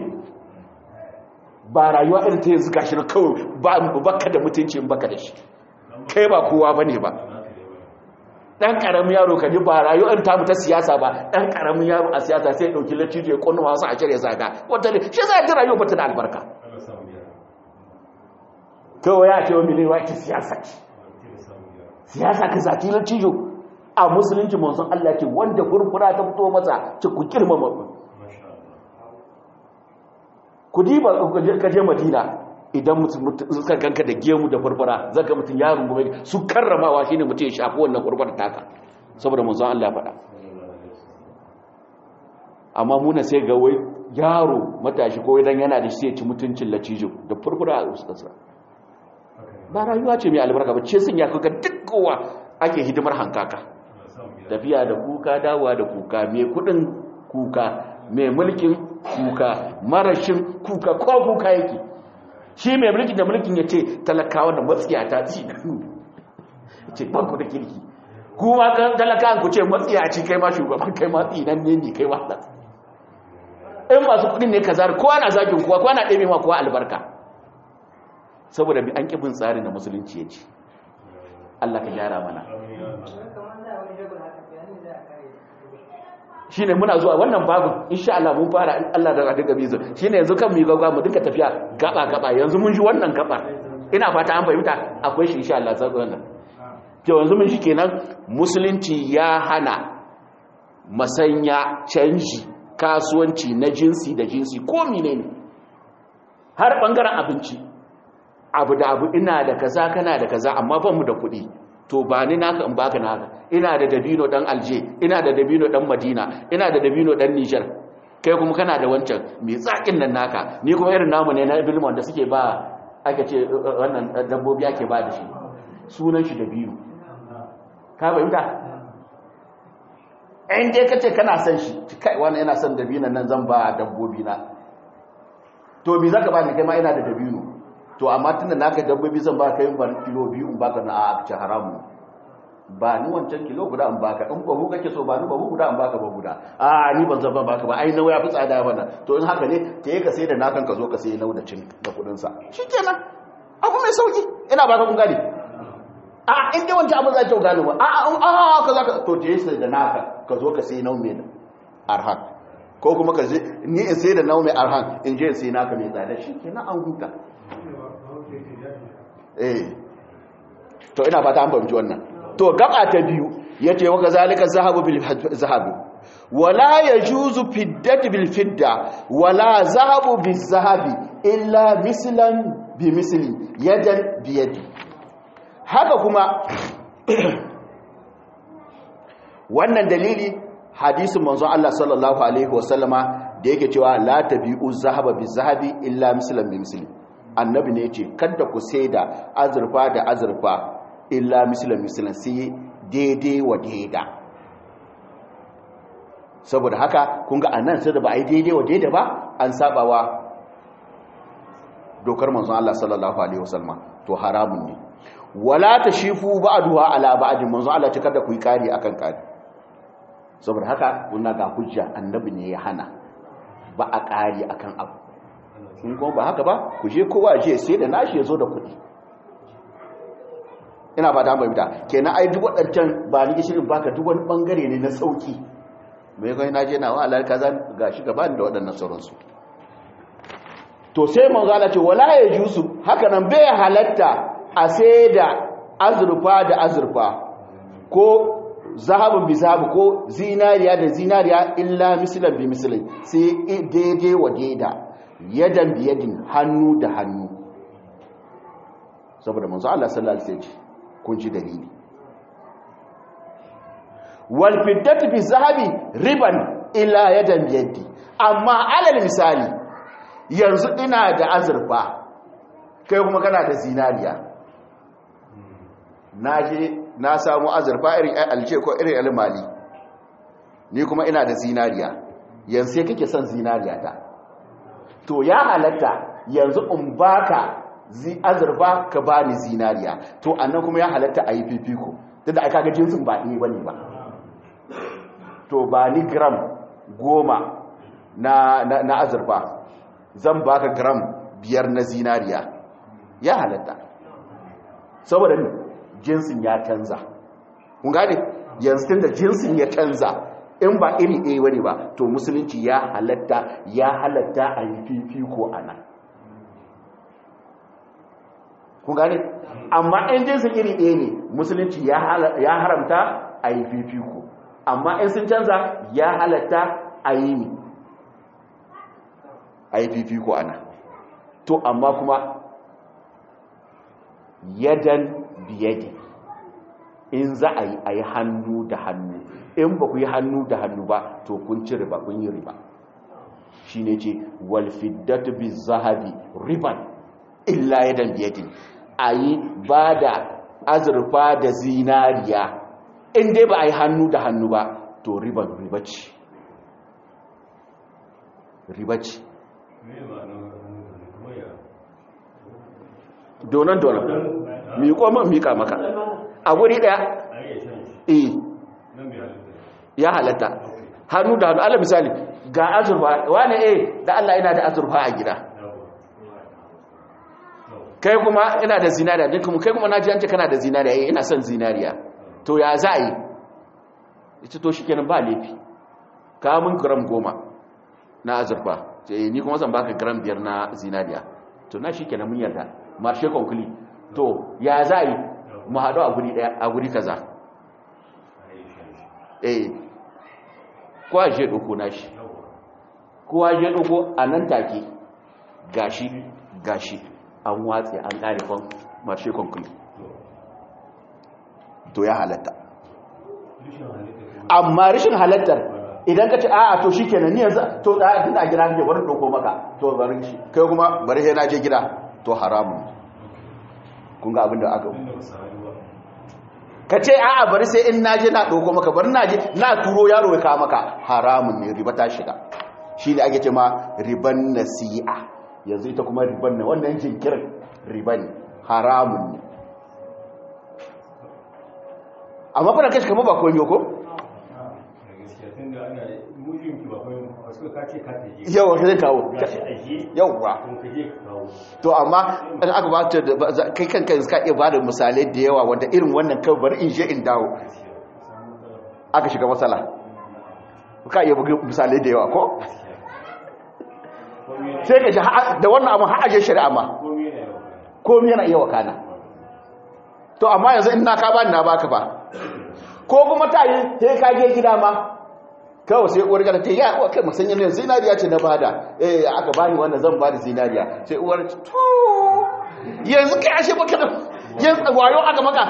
ba rayuwa irin ta yanzu gashi na kawai ba baka da mutunci in baka da shi kai ba kowa bane ba dan karamin yaro ka ji ba rayuwar ta mu ta siyasa ba dan karamin yaro a siyasa sai ya dauki laccijo ya konna wasu a cire saka wata ne shi za ta rayuwa ba ta da albarka kawai ya ce wa miliyan wa ita siyasa ce siyasa ka zaki laccijo a musulunci manzon Allah ce wanda furfura ta fito masa ce ku girmama ku diba ka je madina idan suka ganka da gemu da furfura zaka mutum ya rungume su karramawa shine mutum ya shafi wannan furfura taka saboda manzon Allah ya faɗa amma muna sai ga wai yaro matashi ko idan yana da shi ya ci mutuncin lacijo da furfura a ustarsa ba rayuwa ce mai albarka ba ce sun ya kuka duk kowa ake hidimar hankaka tafiya da kuka dawowa da kuka mai kudin kuka mai mulkin kuka marashin kuka ko kuka yake shi mai mulkin da mulkin ya ce talakawa da matsiya ta ci ce banku da kirki kuma kan talakawan ku ce matsiya ci kai ma shugaban kai ma tsinan ne ne kai wata in masu kudin ne ka zara kowa na zagin kowa kowa na ɗebe ma kowa albarka saboda bi an ƙibin tsarin da musulunci ya ce Allah ka gyara mana shi ne muna zuwa wannan babin insha Allah mun fara Allah da daga bizu shi ne yanzu kan mu yi gaggawa mu dinka tafiya gaba-gaba yanzu mun ji wannan gaba ina fata an fahimta akwai shi insha Allah sai wannan to yanzu mun shi kenan musulunci ya hana masanya canji kasuwanci na jinsi da jinsi ko menene har bangaren abinci abu da abu ina da kaza kana da kaza amma ban mu da kuɗi to ba ni naka in baka naka ina da dabino dan alje ina da dabino dan madina ina da dabino dan niger kai kuma kana da wancan mai tsakin nan naka ni kuma irin namu ne na bilmon da suke ba aka ce wannan dabbobi ake ba da shi sunan shi dabino ka fahimta in dai kace kana son shi kai wani yana son dabino nan zan ba dabbobi na to bi zaka ba ni kai ma ina da dabino to amma tunda naka dabbobi zan ba ka yin ban kilo biyu in baka na a ci haramu ba ni wancan kilo guda in baka in bahu kake so ba ni bahu guda in baka bahu guda a ni ban zan baka ba ai nawa ya fi tsada bana to in haka ne ke ka sai da nakan ka zo ka sai nau da cin da kudin sa shikenan abu mai sauki ina baka kun gane a in dai wancan abin za ta gano ba a a ka za ka to je sai da naka ka zo ka sai nau mai arhan ko kuma ka je ni in sai da nau mai arhan in je in sai naka mai tsada shikenan an huta eh to ina fata an fahimci wannan to gaba ta biyu yace wa kazalika zahabu bil zahabu wala yajuzu fiddatu bil fidda wala zahabu bil zahabi illa mislan bi misli yadan bi yadi haka kuma wannan dalili hadisin manzon Allah sallallahu alaihi wasallama da yake cewa la tabi'u zahaba bil zahabi illa mislan bi misli annabi ne ce kada ku sai da azurfa da azurfa illa misalan misalan sai daidai wa daida saboda haka kun ga annan sai da ba a yi daidai wa daida ba an sabawa dokar manzon Allah sallallahu alaihi wasallam to haramun ne wala tashifu ba'duha ala ba'd manzon Allah ce kada ku yi kari akan kari saboda haka kun ga hujja annabi ne ya hana ba a kari akan abu in kuma ba haka ba ku je kowa je sai da nashi ya zo da kuɗi ina ba ta fahimta kenan ai duk waɗancan ba ni gishirin baka duk wani bangare ne na sauki mai kai na je na wa alal kaza gashi gaba da waɗannan sauransu to sai manzo Allah ce wala ya jusu haka nan bai halatta a sai da azurfa da azurfa ko zahabun bi zahabu ko zinariya da zinariya illa mislan bi mislin sai daidai wa daida yadan bi yadin hannu da hannu saboda manzo Allah sallallahu alaihi wasallam kun ji dalili wal fiddatu bi zahabi riban illa yadan bi yadi amma alal misali yanzu ina da azurfa kai kuma kana da zinariya na je na samu azurfa irin alce ko irin almali ni kuma ina da zinariya yanzu sai kake son zinariya ta to ya halatta yanzu in baka azurfa ka bani zinariya to annan kuma ya halatta a yi fifiko tunda aka ga jinsin ba ɗaya bane ba to ba ni gram goma na, na, na azurfa zan baka gram biyar na zinariya ya halatta saboda ni jinsin ya canza kun gane yanzu tun da jinsin ya canza in ba iri ɗaya wani ba to musulunci ya halatta ya halatta a yi fifiko a nan kun gane amma in jinsin iri ɗaya ne musulunci ya haramta a yi fifiko amma in sun canza ya halatta a yi ne a yi fifiko a nan to amma kuma yadan biyadi in za a yi a yi hannu da hannu in ba ku yi hannu da hannu ba to kun ci riba kun yi riba shi ne ce walfiddatu bi zahabi riban illa yadan biyadi a yi ba da azurfa da zinariya in dai ba a yi hannu da hannu ba to riban riba ce riba ce donan donan miƙo man miƙa maka a guri ɗaya eh ya halatta hannu da hannu ala misali ga azurfa wane eh da Allah ina da azurfa a gida kai kuma ina da zinariya din kuma kai kuma na ji an ce kana da zinariya eh ina son zinariya to ya za a yi ita to shi kenan ba laifi ka mun gram goma na azurfa ce ni kuma zan baka gram biyar na zinariya to na shi kenan mun yarda marshe konkuli to ya za a yi mu haɗu a guri ɗaya a guri kaza eh kowa je ɗauko nashi kowa je ɗauko a nan take gashi gashi an watse an ƙare kwan marshe konkuli to ya halatta amma rashin halattar idan ka ce a'a to shi kenan ni yanzu to da tun a gida kake bari ɗauko maka to bari shi kai kuma bari sai na je gida to haramun kun ga abinda aka ka ce a'a bari sai in naje na ɗauko maka bari naje na turo yaro ya kawo maka haramun ne riba ta shiga shi ne ake ce ma riban nasi'a yanzu ita kuma riban ne wannan jinkirin riba ne haramun ne amma kuna kashi kama ba koyo ko? yawa ka zai kawo yawa to amma in aka ba ta kai kanka ka iya ba da misalai da yawa wanda irin wannan kawai bari in je in dawo aka shiga matsala ka iya bugi misalai da yawa ko sai ka ji da wannan abin ha'aje shari'a ma komi yana iya wakana to amma yanzu in na ka ba ni na baka ba ko kuma ta yi sai ka je gida ma kawai sai uwar gada ta yi ya kai musanyen ne zinariya ce na bada eh aka bani wannan zan bada zinariya sai uwar to yanzu kai ashe baka da yanzu wayo aka maka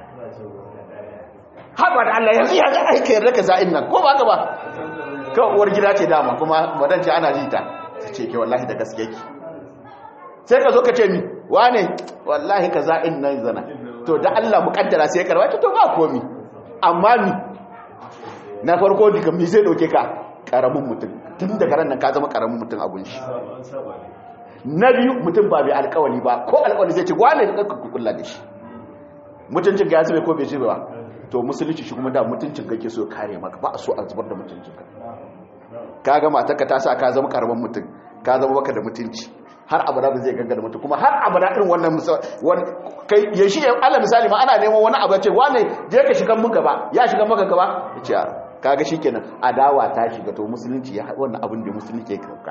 haba da Allah yanzu ya ga aika yarda ka za'in nan ko ba ka ba kawai uwar gida ce dama kuma madan ce ana jita ta ce ke wallahi da gaske ki sai ka zo ka ce mi wane wallahi ka za'in nan zana to da Allah mukaddara sai karwa to ba komi amma mi na farko duka mi zai dauke ka karamin mutum tun daga ran nan ka zama karamin mutum a gunshi na biyu mutum ba mai alkawali ba ko alkawali zai ce wane da ka kulla da shi mutuncin ga ya ko bai ji ba to musulunci shi kuma da mutuncin kake so kare maka ba a so a zubar da mutuncin ka kaga matarka ta sa ka zama karamin mutum ka zama baka da mutunci har abada da zai ganga da mutum kuma har abada irin wannan kai ya shi ala misali ma ana neman wani abu ya ce wane je ka shiga mun gaba ya shiga maka gaba ya ce kaga shikenan adawa ta shiga to musulunci ya wannan abin da musulunci ya kauka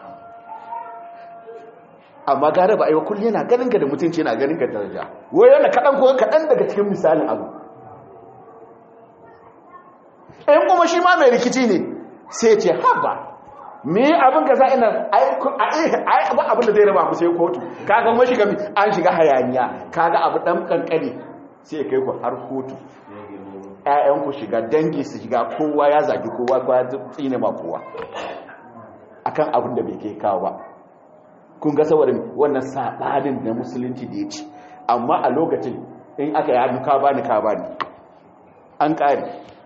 amma gare ba aiwa kullum yana ganin ka da mutunci yana ganin ka daraja wai yana kaɗan ko kaɗan daga cikin misalin abu in kuma shi ma mai rikici ne sai ce haba me abin ka za ina ai abin da zai raba mu sai kotu kaga mun shiga an shiga hayaniya kaga abu dan kankani sai kai ku har kotu ƴaƴan ku shiga dangi su shiga kowa ya zagi kowa kowa ya tsine ma kowa akan abin da bai kai kawo ba kun ga saboda wannan sabanin da musulunci da ya ci amma a lokacin in aka yi hannu ka bani ka bani an ƙari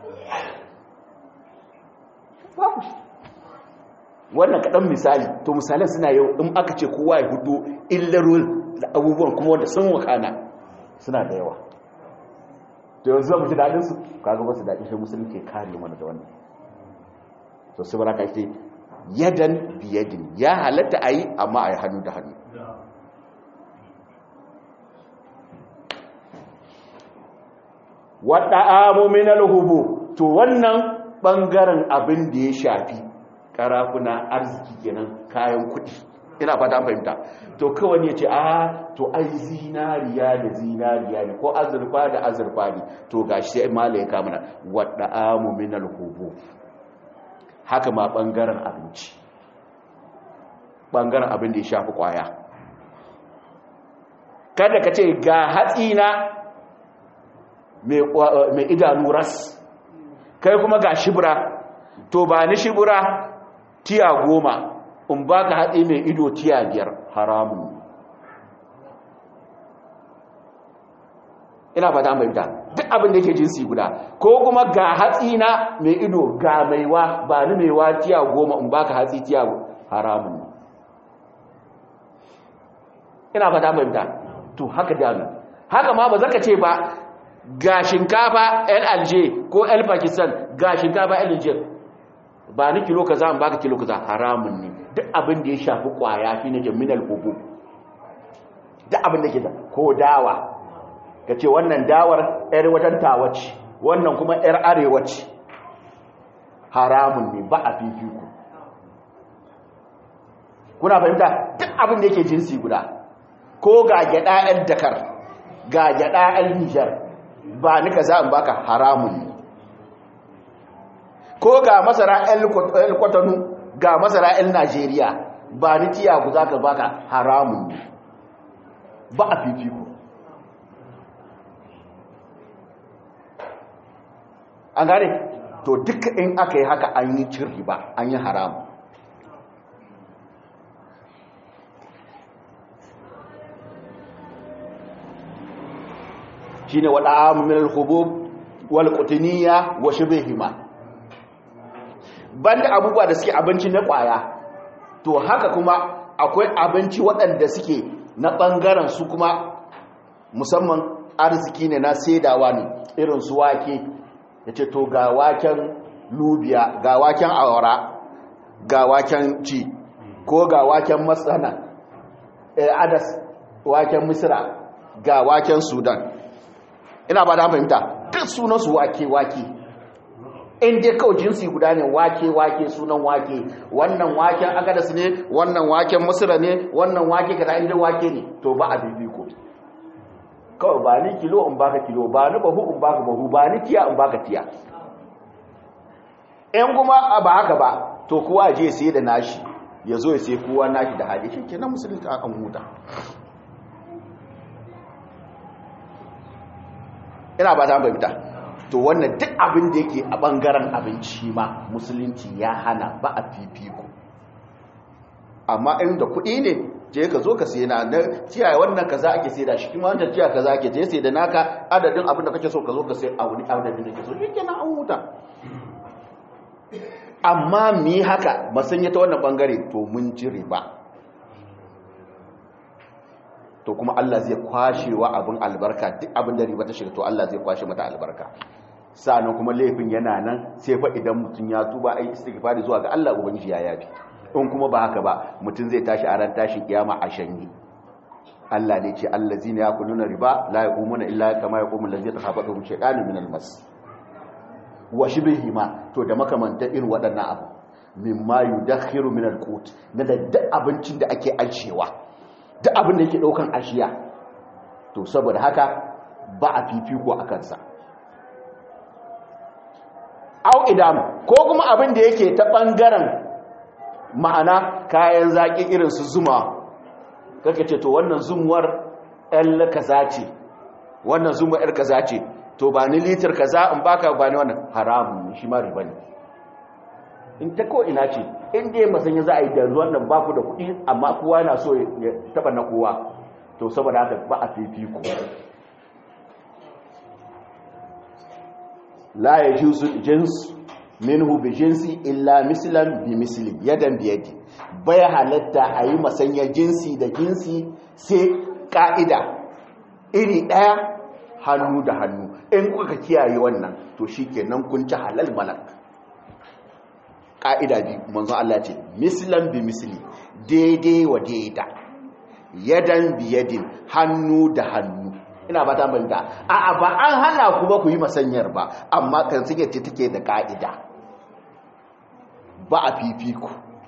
wannan kaɗan misali to misalan suna yau in aka ce kowa ya hudu illarun da abubuwan kuma wanda sun wakana suna da yawa to yanzu zama ji daɗinsu kaga ba su daɗin shi musulun ke kare mana da wannan to su baraka ce yadan biyadin ya halatta a yi amma a yi hannu da hannu waɗa'amu minal hubu to wannan ɓangaren abin da ya shafi karafuna arziki kenan kayan kuɗi ina fata an fahimta to kawai ya ce a to ai zinariya da zinariya ne ko azurfa da azurfa ne to ga shi sai mala ya kamuna waɗa'amu minal hubu haka ma ɓangaren abinci ɓangaren abin da ya shafi ƙwaya kada ka ce ga hatsina mai idanu ras kai kuma ga shibura to ba ni shibura tiya goma in ba ka hatsi mai ido tiya biyar haramun ina fata fahimta duk abin da yake jinsi guda ko kuma ga hatsi na mai ido ga maiwa ba ni maiwa tiya goma in ba ka hatsi tiya haramun ina fata fahimta to haka dami haka ma ba zaka ce ba ga shinkafa yan alje ko yan pakistan ga shinkafa yan alje ba ni kilo kaza an baka kilo kaza haramun ne duk abin da ya shafi kwaya fi na jaminal hubu duk abin da ke da ko dawa ka ce wannan dawar yar watan tawaci wannan kuma yar arewaci haramun ne ba a fifiku kuna fahimta duk abin da yake jinsi guda ko ga gyada yan dakar ga gyada yan nijar ba ni ka za in baka haramun ne ko ga masara yan kwatanu ga masara yan najeriya ba ni tiya ku za ka baka haramun ne ba a fifiko an gane to duka in aka yi haka an yi cin riba an yi haramu shine wada amu min al-khubub wal qutniya wa shibhihima banda abubuwa da suke abinci na kwaya to haka kuma akwai abinci waɗanda suke na bangaren su kuma musamman arziki ne na saidawa ne irin su wake yace to ga waken lubiya ga waken awara ga waken ci ko ga waken masana eh adas waken misra ga waken sudan ina ba da fahimta duk sunansu wake-wake in dai kawai jinsi guda ne wake-wake sunan wake wannan waken agadas ne wannan waken musula ne wannan wake kada inda wake ne to ba a bibiko kawai ba ni kilo in baka kilo ba ni bahu in baka bahu ba ni tiya in baka tiya in kuma ba haka ba to kowa je sai da nashi ya zo ya sai kowa nashi da hali shi kenan musulunci an huta ina ba ta fahimta to wannan duk abin da yake a bangaren abinci ma musulunci ya hana ba a fifiko amma in da kuɗi ne je ka zo ka sai na na ciyaye wannan kaza ake sai da shi kuma wannan ciyaye kaza ake je sai da naka adadin abin da kake so ka zo ka sai a wani adadin da kake so shi kenan an huta amma mi haka masanya ta wannan bangare to mun ji riba to kuma Allah zai kwashewa abin albarka duk abin da riba ta shiga to Allah zai kwashe mata albarka sannan kuma laifin yana nan sai fa idan mutum ya tuba ai istighfari zuwa ga Allah ubangiji ya yafi in kuma ba haka ba mutum zai tashi a ran tashin kiyama a shanye Allah ne ce allazina yakuluna riba la yaqumuna illa kama yaqumu allazi yatakhabathu shaytanu min almas wa shibihima to da makamanta irin waɗannan abu mimma yudakhiru min alqut na da duk abincin da ake ajewa duk abin da yake daukan ashiya to saboda haka ba a fifiko a kansa au idam ko kuma abin da yake ta bangaren ma'ana kayan zaki irin su zuma kake ce to wannan zumuwar ɗan kaza ce wannan zumuwar ɗan kaza ce to ba ni litir kaza in baka ba ni wannan haramun shi ma riba ne in ta ko ina ce in dai masanya za a yi da wannan baku da kuɗi amma kowa na so ya taba na kowa to saboda haka ba a fifiko la ya juzu jins minhu bi jinsi illa mislan bi misli yadan bi yadi bai halatta a yi masanyar jinsi da jinsi sai ka'ida iri ɗaya hannu da hannu in kuka kiyaye wannan to shi kenan kun ci halal malak ƙa'ida bi manzo Allah ce mislan bi misli daidai wa daida yadan bi yadin hannu da hannu ina ba ta banta a'a ba an hana ku ba ku yi masanyar ba amma kan suke ce take da ka'ida ba a fifiku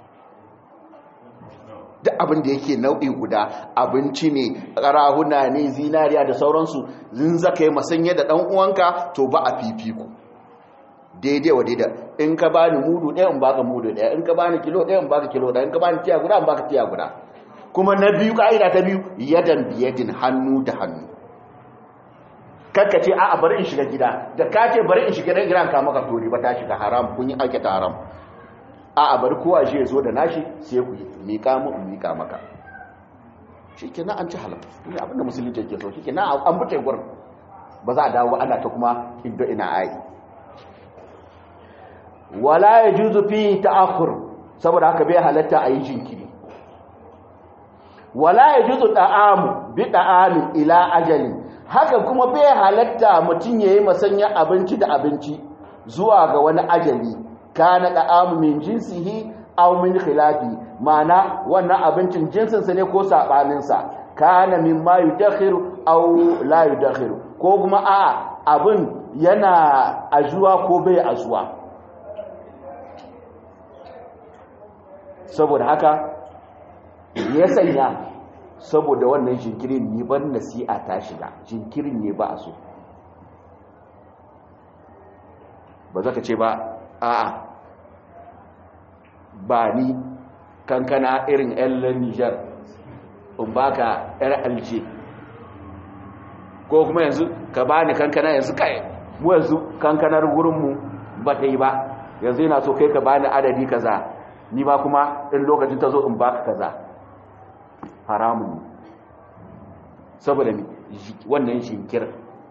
duk abin da yake nau'i guda abinci ne karahuna ne zinariya da sauransu zin zaka yi masanya da dan uwanka to ba a fifiku daidai wa daidai in ka bani mudu ɗaya in baka mudu ɗaya in ka bani kilo ɗaya in baka kilo ɗaya in ka bani tiya guda in baka tiya guda kuma na biyu ka'ida ta biyu yadan biyadin hannu da hannu kakka ce a bari in shiga gida da ka ce bari in shiga gidan ka maka tori ba ta shiga haram kun yi aikata haram a bari kowa shi ya zo da nashi sai ku yi miƙa mu in miƙa maka shi ke na an ci halam ne abinda musulunci ke so shi ke na an buce gurin ba za a dawo ana ta kuma inda ina ai wala ya juzu fi ta'akhur saboda haka bai halatta a yi jinkiri wala ya juzu da'amu bi da'amin ila ajali haka kuma bai halatta mutum yayi masanya abinci da abinci zuwa ga wani ajali kana da'amu min jinsihi aw min khilafi mana wannan abincin jinsinsa ne ko sabanin sa kana mimma yudakhiru aw la yudakhiru ko kuma a abin yana ajuwa ko bai ajuwa saboda haka ya sanya saboda wannan jinkirin ne ban nasi'a ta shiga jinkirin ne ba a so ba za ka ce ba a'a ba ni kankana irin yan nijar in baka yar alce ko kuma yanzu ka ba ni kankana yanzu kai mu yanzu kankanar gurinmu ba ta yi ba yanzu yana so kai ka ba ni adadi kaza ni ba kuma in lokacin ta zo in baka kaza haramun ne saboda wannan shinkir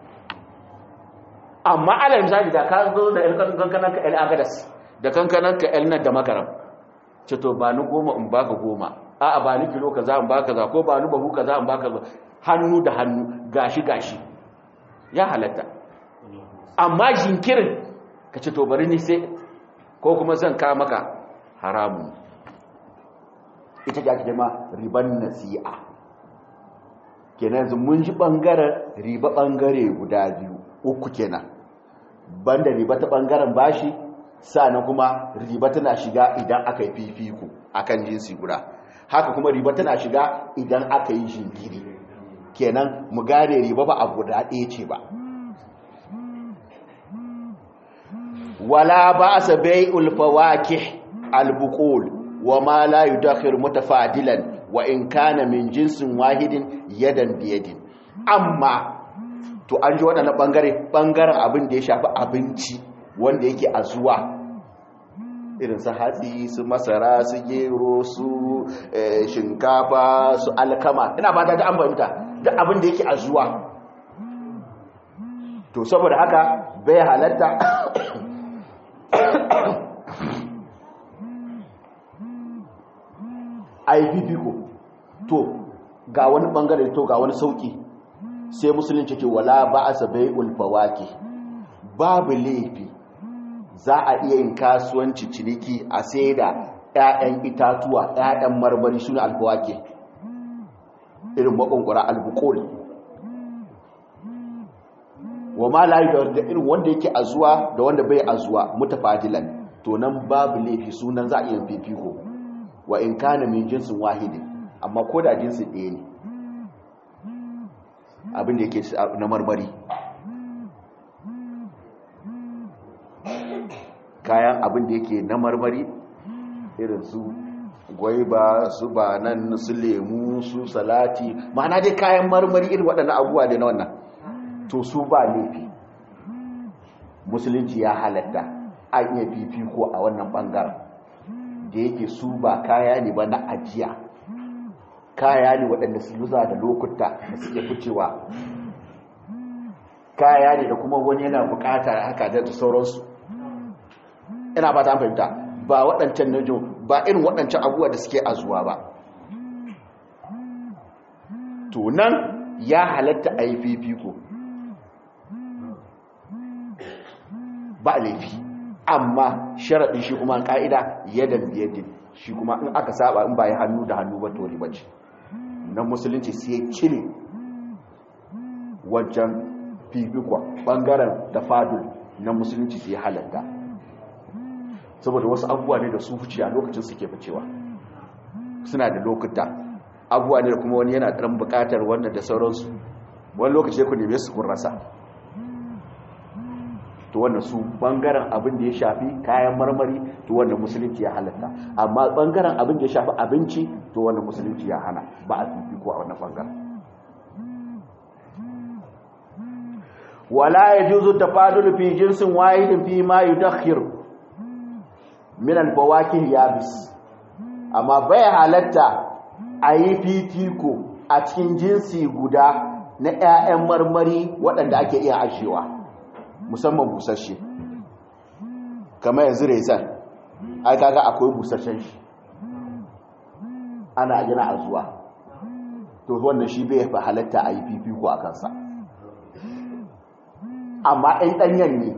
amma ala misali da ka zo da kankanan ka el agadas da kankanan ka el nan da makaram ce to ba ni goma in baka goma a'a ba ni kilo kaza in baka kaza ko ba ni bahu kaza in baka hannu da hannu gashi gashi ya halatta amma jinkirin ka ce to bari ni sai ko kuma zan ka maka haramun ita ga ake ma riban nasi'a kenan yanzu mun ji bangaren riba bangare guda biyu uku kenan banda riba ta bangaren bashi sannan kuma riba tana shiga idan aka yi fifiko akan jinsi guda haka kuma riba tana shiga idan aka yi jinkiri kenan mu gane riba ba a guda ɗaya ce ba wala ba sa bai'ul fawakih al-buqul wa ma la yudakhir mutafadilan wa in kana min jinsin wahidin yadan biyadin amma to an ji waɗannan ɓangare ɓangaren abin da ya shafi abinci wanda yake a zuwa irin su hatsi su masara su gero su shinkafa su alkama ina ba ta an fahimta duk abin da yake a zuwa to saboda haka bai halatta a yi fifiko to ga wani bangare to ga wani sauki sai musulunci ce wala ba a sabai ulfawaki babu laifi za a iya yin kasuwanci ciniki a sai da 'ya'yan itatuwa 'ya'yan marmari suna alfawaki irin makwakwara albukol wa ma layu da irin wanda yake a zuwa da wanda bai a zuwa mutafadilan to nan babu laifi sunan za a iya fifiko wa in kana min jinsin wahidi amma ko da jinsin ɗaya ne abin da yake na marmari kayan abin da yake na marmari irin su gwaiba su banan su lemu su salati ma'ana dai kayan marmari irin waɗannan abubuwa da na wannan to su ba laifi musulunci ya halatta an iya fifiko a wannan ɓangaren da yake su ba kaya ne ba na ajiya kaya ne waɗanda su yuza da lokuta da suke ficewa kaya ne da kuma wani yana bukata haka da sauransu ina ba ta fahimta ba waɗancan najo ba irin waɗancan abubuwa da suke azuwa ba to nan ya halatta a yi fifiko ba laifi amma sharaɗin shi kuma ƙa'ida yadan biyadin shi kuma in aka saba in ba yi hannu da hannu ba to riba ce na musulunci sai cire wajen fifikwa bangaren da fadul na musulunci sai halatta saboda wasu abubuwa ne da su huciya lokacin suke ficewa suna da lokuta abubuwa ne da kuma wani yana ɗan buƙatar wannan da sauransu wani lokaci ku neme su kun rasa to wannan su bangaren abin da ya shafi kayan marmari to wannan musulunci ya halatta amma bangaren abin da ya shafi abinci to wannan musulunci ya hana ba a fifiko a wannan bangaren wala yajuzu tafadulu fi jinsin wahidin fi ma yudakhir min al-bawakih yabis amma bai halatta a yi fifiko a cikin jinsi guda na 'ya'yan marmari waɗanda ake iya ashewa musamman busasshe kamar yanzu rezan ai kaga akwai busasshen shi ana gina a zuwa to wannan shi bai fi halatta a yi fifiko a kansa amma ɗan ɗanyen ne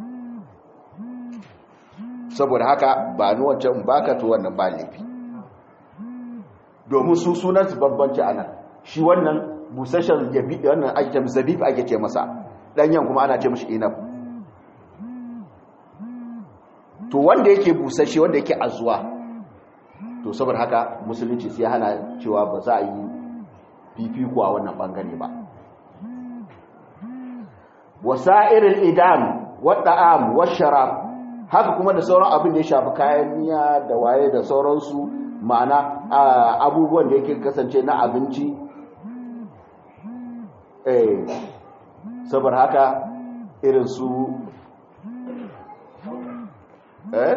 saboda haka ba ni wancan baka to wannan ba laifi domin su sunansu babbanci a nan shi wannan busasshen wannan ake zabib ake ce masa ɗanyen kuma ana ce mashi inab to wanda yake busasshe wanda yake azuwa to saboda haka musulunci sai hana cewa ba za a yi fifiko a wannan bangare ba wasa'iril idam wadda'am washarab haka kuma da sauran abin da ya shafi kayan miya da waye da sauransu ma'ana abubuwan da yake kasance na abinci eh saboda haka irin su eh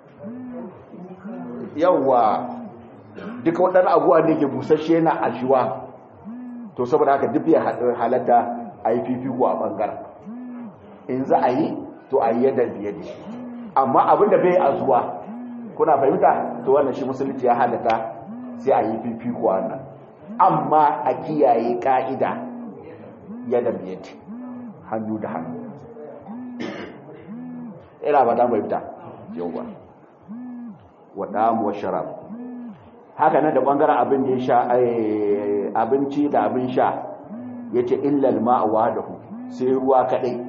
yawa duka waɗannan abubuwa da yake busasshe na ashiwa to saboda haka duk ya halatta a yi fifiko a ɓangaren in za a yi to a yi yadda biye da shi amma abinda bai a zuwa kuna fahimta to wannan shi musulunci ya halatta sai a yi fifiko wannan amma a kiyaye ka'ida yadda biye da hannu da hannu ina ba ta fahimta yauwa waɗa wa sharab haka nan da ɓangaren abin da ya sha abinci da abin sha ya ce illal ma'awa da hu sai ruwa kaɗai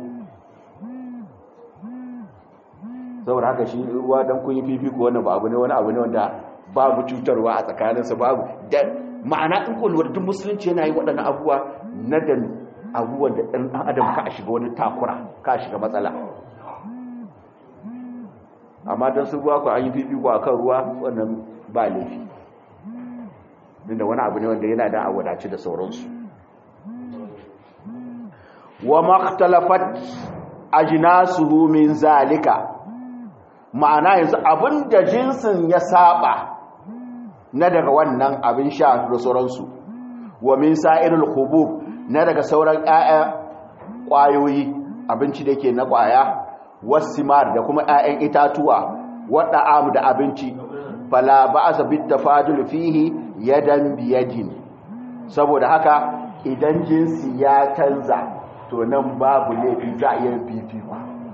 saboda haka shi ruwa don kun yi fifiko wannan ba abu ne wani abu ne wanda babu cutarwa a tsakaninsa babu da ma'ana in kulwar duk musulunci yana yi waɗannan abubuwa na da abubuwan da ɗan adam ka shiga wani takura ka shiga matsala amma don su ruwa ku an yi fifiko a kan ruwa wannan ba laifi inda wani abu ne wanda yana da a wadace da sauransu wa maktalafat ajnasuhu min zalika ma'ana yanzu abinda jinsin ya saba na daga wannan abin sha da sauransu wa min sa'irul khubub na daga sauran ƴaƴa ƙwayoyi abinci da ke na ƙwaya wasimar da kuma ƴaƴan itatuwa wadda amu da abinci fala ba'sa bit tafadul fihi yadan biyadin saboda haka idan jinsi ya canza to nan babu laifi za a iya fifiko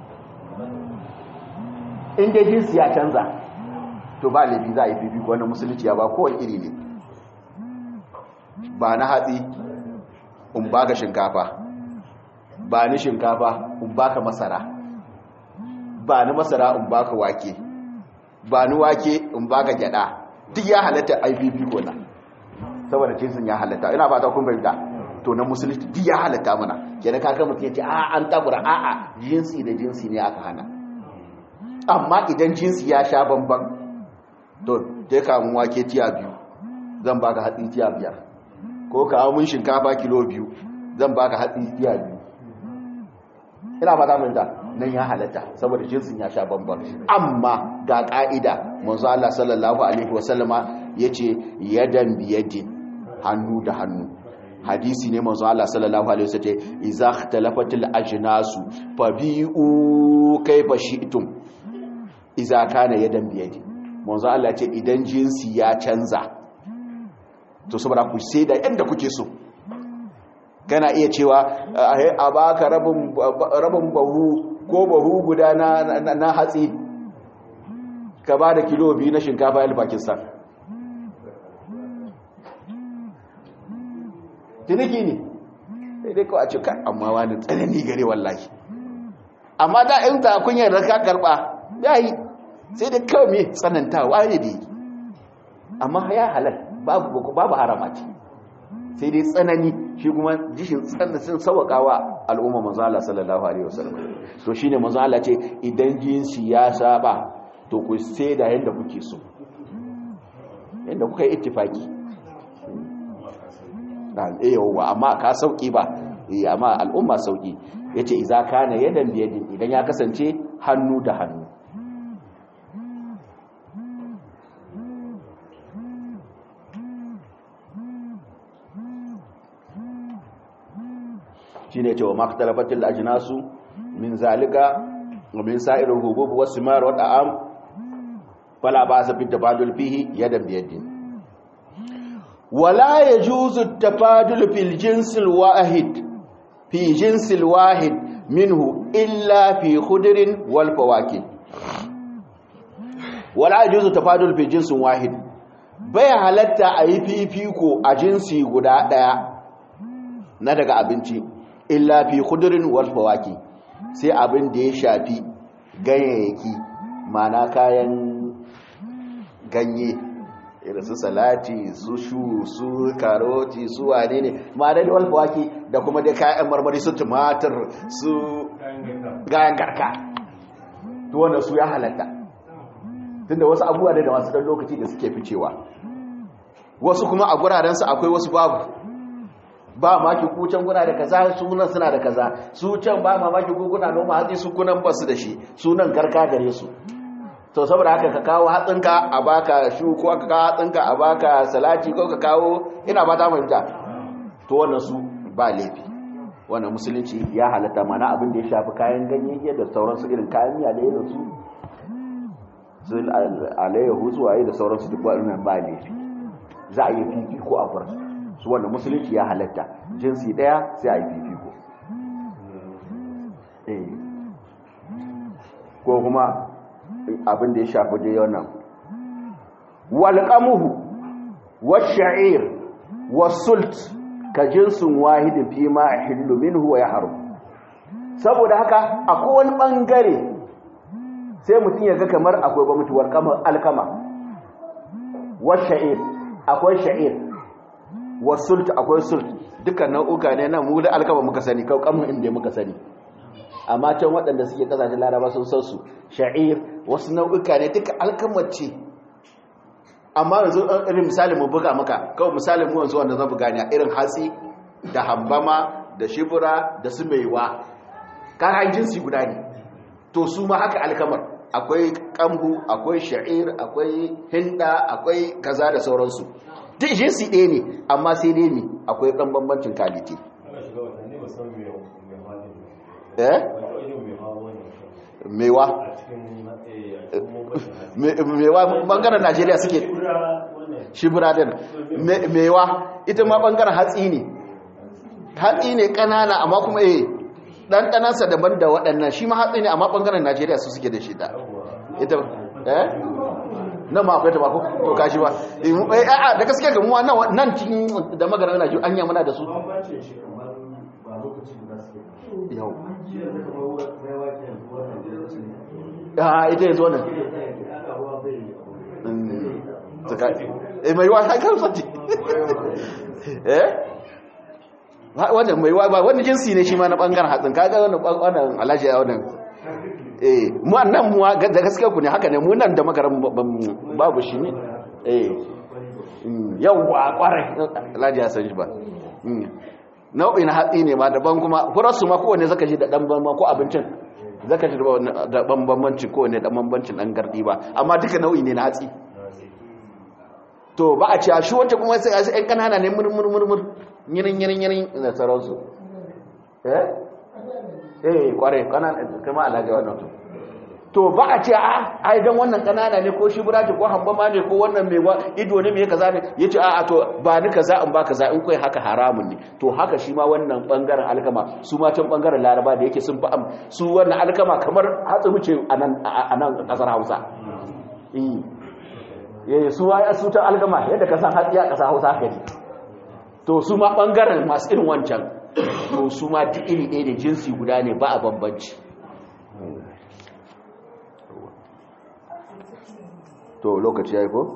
inda jinsi ya canza to ba laifi za a yi fifiko wannan musulunci ya ba kowane iri ne ba na hatsi in baka shinkafa ba ni shinkafa in baka masara ba ni masara in baka wake ba ni wake in baka gyada duk ya halatta a yi fifiko na saboda jinsin ya halatta ina ba ta kun fahimta to na musulunci duk ya halatta mana kenan kaga mutum ya ce a an tabura a a jinsi da jinsi ne aka hana amma idan jinsi ya sha bamban to je ka mun wake tiya biyu zan baka hatsi tiya biyar ko ka mun shinkafa kilo biyu zan baka hatsi tiya biyu ina ba ta mun da nan ya halatta saboda jinsin ya sha bamban amma ga ka'ida manzo Allah sallallahu alaihi wasallama yace yadan biyadin hannu da hannu hadisi ne manzo Allah sallallahu alaihi wasallam idza ikhtalafatil ajnasu fabi'u kayfa shi'tum idza kana yadan biyadi manzo Allah ce idan jinsi ya canza to saboda ku sai da yanda kuke so kana iya cewa a baka rabin rabin bahu ko bahu guda na na hatsi ka ba da kilo biyu na shinkafa yal Pakistan ciniki ne sai dai kawai a ce kai amma wani tsanani gare wallahi amma da in ta kunyar da ka karba yayi sai dai kawai me tsanantawa ne dai amma ya halal babu babu harama ce sai dai tsanani shi kuma jishin tsananin sauƙawa al'umma manzo Allah sallallahu alaihi wasallam to shine manzo Allah ce idan jinsi ya saba to ku sai da yanda kuke so yanda kuka yi ittifaki dan eh yawa amma ka sauki ba eh amma al'umma sauki yace idza kana yadan biyadin idan ya kasance hannu da hannu shine cewa makhtalafatil ajnasu min zalika wa min sa'iril hubub was simar wa ta'am fala ba'sa bit tabadul fihi yadan bi yadin wala yajuzu at-tafadul fil jinsil wahid fi jinsil wahid minhu illa fi khudrin wal fawakih wala yajuzu tafadul fi jinsin wahid bai halatta a yi fifiko a jinsi guda daya na daga abinci illa fi khudurin wal fawaki sai abin da ya shafi ganyayyaki mana kayan ganye irin su salati su shu su karoti su wane ne ma'ana da wal fawaki da kuma da kayan marmari su tumatir su gayan garka to wanda su ya halatta tunda wasu abubuwa ne da masu dan lokaci da suke ficewa wasu kuma a gurarensu akwai wasu babu ba maki ku can kuna da kaza sunan suna da kaza su can ba mamaki ku kuna noma hatsi su kunan basu da shi sunan garka gare su to saboda haka ka kawo hatsinka a baka shu ko ka kawo hatsinka a baka salati ko ka kawo ina ba ta fahimta to wannan su ba laifi wannan musulunci ya halatta mana abin da ya shafi kayan ganye da sauransu irin kayan miya da irin su su alayyahu su waye da sauransu duk wannan ba laifi za a yi fifiko a farsu su wanda musulunci ya halatta jinsi daya sai a yi fifiko ko kuma abin da ya shafi da yawan walƙamuhu washa'ir wasult ka jinsin wahidin fi ma a hillu minhu wa ya haru saboda haka akwai wani ɓangare sai mutum ya ga kamar akwai ba mutuwar alkama washa'ir akwai sha'ir wasult akwai sult dukkan nau'uka ne na mu da alkama muka sani kaukamun inda muka sani amma can waɗanda suke kasashen laraba sun san su sha'ir wasu nau'uka ne duka alkamar ce amma yanzu irin misalin mu buga maka kawai misalin mu yanzu wanda zan buga ne irin hatsi da hambama da shibura da su maiwa kayan jinsi guda ne to su ma haka alkamar akwai kambu akwai sha'ir akwai hinda akwai kaza da sauransu duk jinsi ɗaya ne amma sai dai ne akwai ɗan bambancin kaliti eh mewa mewa bangaren najeriya suke shibura din mewa ita ma bangaren hatsi ne hatsi ne ƙanana amma kuma eh ɗanɗanansa daban da waɗannan shi ma hatsi ne amma bangaren najeriya su suke da shi da ita eh nan ma akwai tabako to kashi ba eh a'a da gaskiya ga mu nan nan cikin da magaran Najeriya anya muna da su yau ah ita yanzu wannan saka eh mai wa hankal fati eh wannan mai wa ba wannan jinsi ne shi ma na bangaren hatsin kaga wannan wannan alaji wannan eh mu nan mu da gaskiya ku ne haka ne mu nan da magaran babu shi ne eh yawwa kwarai alhaji ya san shi ba nau'in hatsi ne ma daban kuma furarsu ma kowane zaka ji da dan bamban ko abincin zaka ji da bambancin kowane da bambancin dan gardi ba amma duka nau'i ne na hatsi to ba a ci a shi wacce kuma sai a sai kanana ne murmur murmur yirin yirin yirin da sauransu eh eh kware kanana kuma alhaji wannan to to ba a ce a ai dan wannan kanana ne ko shi buraji ko hambama ne ko wannan mai ido ne mai kaza ne yace a a to ba ni kaza in ba kaza in kai haka haramun ne to haka shi ma wannan bangaren alkama su ma can bangaren laraba da yake sun fa su wannan alkama kamar hatsi muce anan anan kasar Hausa eh eh su ai su ta alkama yadda ka san hatsi a kasar Hausa haka ne to su ma bangaren masu irin wancan to su ma duk iri ɗaya ne jinsi guda ne ba a bambanci to lokaci ya yi ko?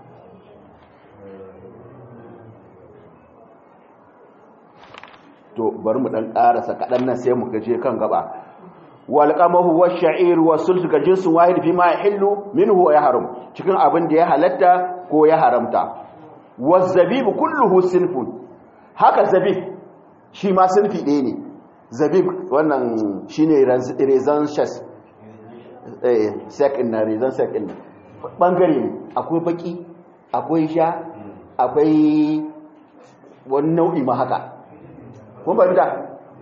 to bari mu ɗan ƙarasa kaɗan nan sai mu gaje kan gaba walƙamahu wa sha'ir wa sulsu ga jinsin wahid fi ma hillu minhu ya haram cikin abin da ya halatta ko ya haramta wa zabibu kulluhu sinfun haka zabib shi ma sinfi ɗaya ne zabib wannan shine rezan shas eh second na rezan second bangare ne akwai baki akwai sha akwai wani nau'i ma haka kun bari da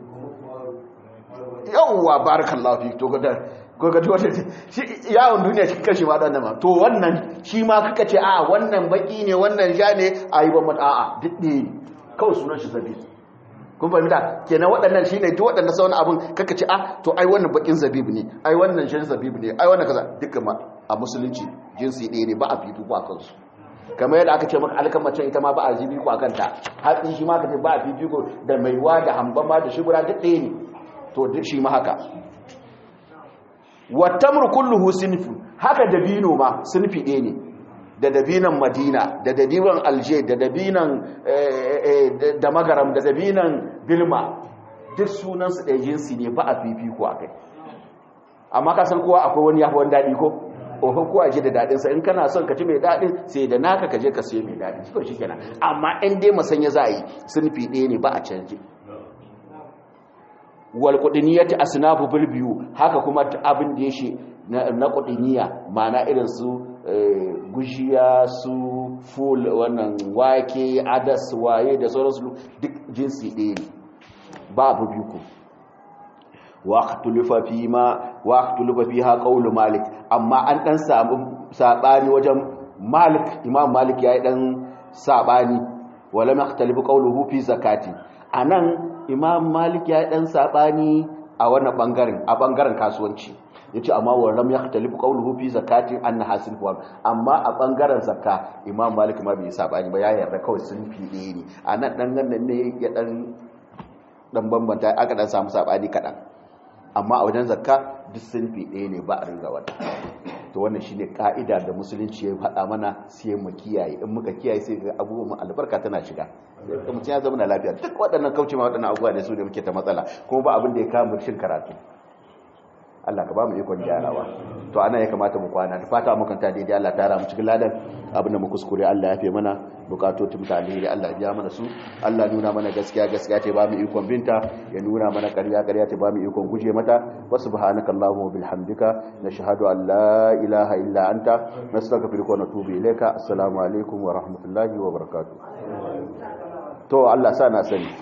yawwa barakallahu fi to gada ko ga wata shi yawon duniya shi kashi ma dan ma to wannan shi ma kaka ce a wannan baki ne wannan ja ne ayi ban mata a'a duk ne kawai sunan shi zabi kun fahimta kenan waɗannan shine duk waɗannan sauran abun kaka ce a to ai wannan bakin zabib ne ai wannan shan zabib ne ai wannan kaza duka ma a musulunci jinsi ɗaya ne ba a fifiko a kansu kamar yadda aka ce maka alkamacin ita ma ba a fifiko a kanta hatsi shi ma ka ce ba a fifiko da maiwa da hambama da shugura duk ɗaya ne to duk shi ma haka wattamru kulluhu sinfu haka dabino ma sinfi ɗaya ne da dabinan madina da dabinan alje da dabinan da magaram da dabinan bilma duk sunansu ɗaya jinsi ne ba a fifiko a kai amma ka san kowa akwai wani yafi wani daɗi ko ofin kowa je da daɗinsa in kana son ka ci mai daɗin sai da naka ka je ka siya mai daɗi shi shi kenan amma in dai masanya za a yi sunfi ɗaya ne ba a canje wal qudniyati asnafu bil biyu haka kuma abin da yake na qudniya ma'ana irin su gushiya su ful wannan wake adas waye da sauransu duk jinsi ɗaya ne babu biyu ko waqtulufa fi ma waqtulufa fiha qawlu malik amma an dan samu sabani wajen malik imam malik yayi dan sabani wala maqtalifu qawluhu fi zakati anan imam malik yayi dan sabani a wannan bangaren a bangaren kasuwanci yace amma walam yaqtalifu qawluhu fi zakati anna hasil fa amma a bangaren zakka imam malik ma bai sabani ba ya yarda kawai sun fi ne anan dan nan ne ya dan dan bambanta aka dan samu sabani kadan amma a wajen zakka duk sunfi ɗaya ne ba a ringa wata to wannan shine ka'ida da musulunci ya faɗa mana sai mu kiyaye in muka kiyaye sai ga abubuwan albarka tana shiga mutum ya zama na lafiya duk waɗannan kauce ma waɗannan abubuwa ne su da muke ta matsala kuma ba abin da ya kama shin karatu Allah ka ba mu ikon gyarawa to ana ya kamata mu kwana da fata mu kanta daidai Allah ta mu cikin ladan abinda mu kuskure Allah ya fi mana bukatotin mutane da Allah ya mana su Allah nuna mana gaskiya gaskiya ce ba mu ikon binta ya nuna mana ƙarya ƙarya ce ba mu ikon guje mata wa subhanakallahumma wa bihamdika nashhadu an la ilaha illa anta nastaghfiruka wa natubu ilayka assalamu alaikum wa rahmatullahi wa barakatuh to Allah sa na sani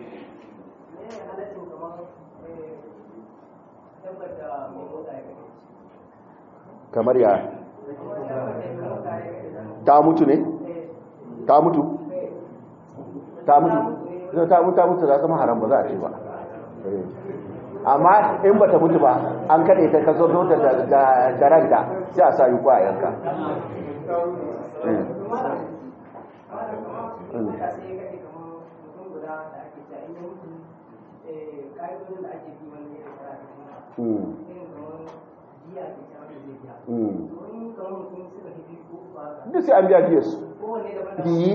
kamar ya ta mutu ne ta mutu ta mutu ta mutu ta mutu za zama haram ba za a ce ba amma in ba ta mutu ba an kaɗe ta ka zo da ranta sai a sa yi kwa yanka duk sai an biya biya su yi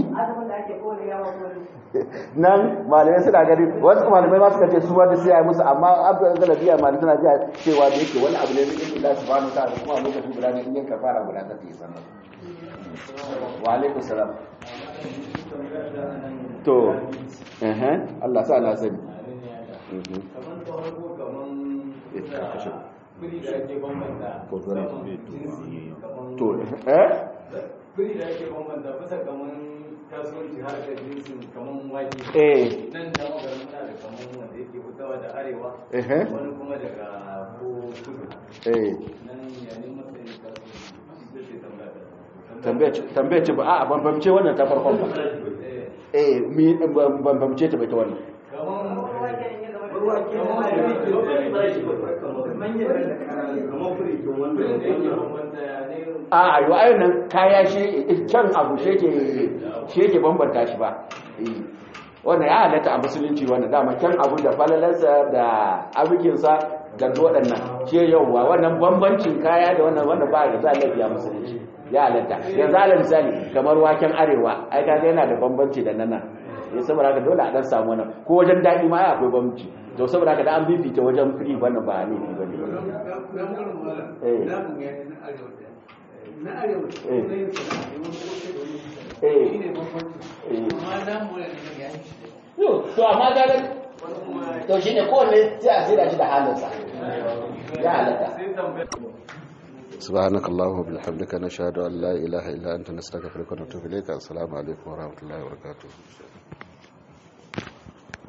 nan malamai suna gani wasu malamai ma suka ce su wanda sai ya yi musu amma abu da galabiya malamai suna biya cewa da yake wani abu ne da yake lasu ba nuta da kuma lokaci guda ne in yanka fara guda ta yi sannan wa alaikun salam to Allah sa na sani to eh kuri da ake bambanta bisa kaman kasuwanci har da jinsin kaman wake eh nan da magarin muna da kaman wanda yake fitawa da arewa eh wani kuma daga ko kudu eh nan yayin matsayin kasuwanci ita ce tambaya tambaye tambaye ce ba a bambamce wannan ta farkon ba eh mi bambamce ta bai ta wannan kaman a ayo ayo nan kaya shi kyan abu shi ke shi ke bambanta shi ba wannan ya halatta a musulunci wannan dama kyan abu da falalarsa da abukinsa ga waɗannan ce yauwa wannan bambancin kaya da wannan wanda ba da za a lafiya musulunci ya halatta yanzu ala misali kamar waken arewa ai kaga yana da bambanci da nana ya saboda haka dole a dan samu wannan ko wajen daɗi ma akwai bambanci to saboda haka da an bibita wajen firi wannan ba ne ba ne na arewa Eh. na yin sana'a ne wani ko sai da wani Eh. shi ne bambanci Eh. amma na mu ne ya yi shi Yo, to amma kaga wani kuma to shine kowanne sai a tsira shi da halinsa ya halatta sai tambaya سبحانك اللهم وبحمدك نشهد أن لا إله إلا أنت نستغفرك ونتوب إليك السلام عليكم ورحمة الله وبركاته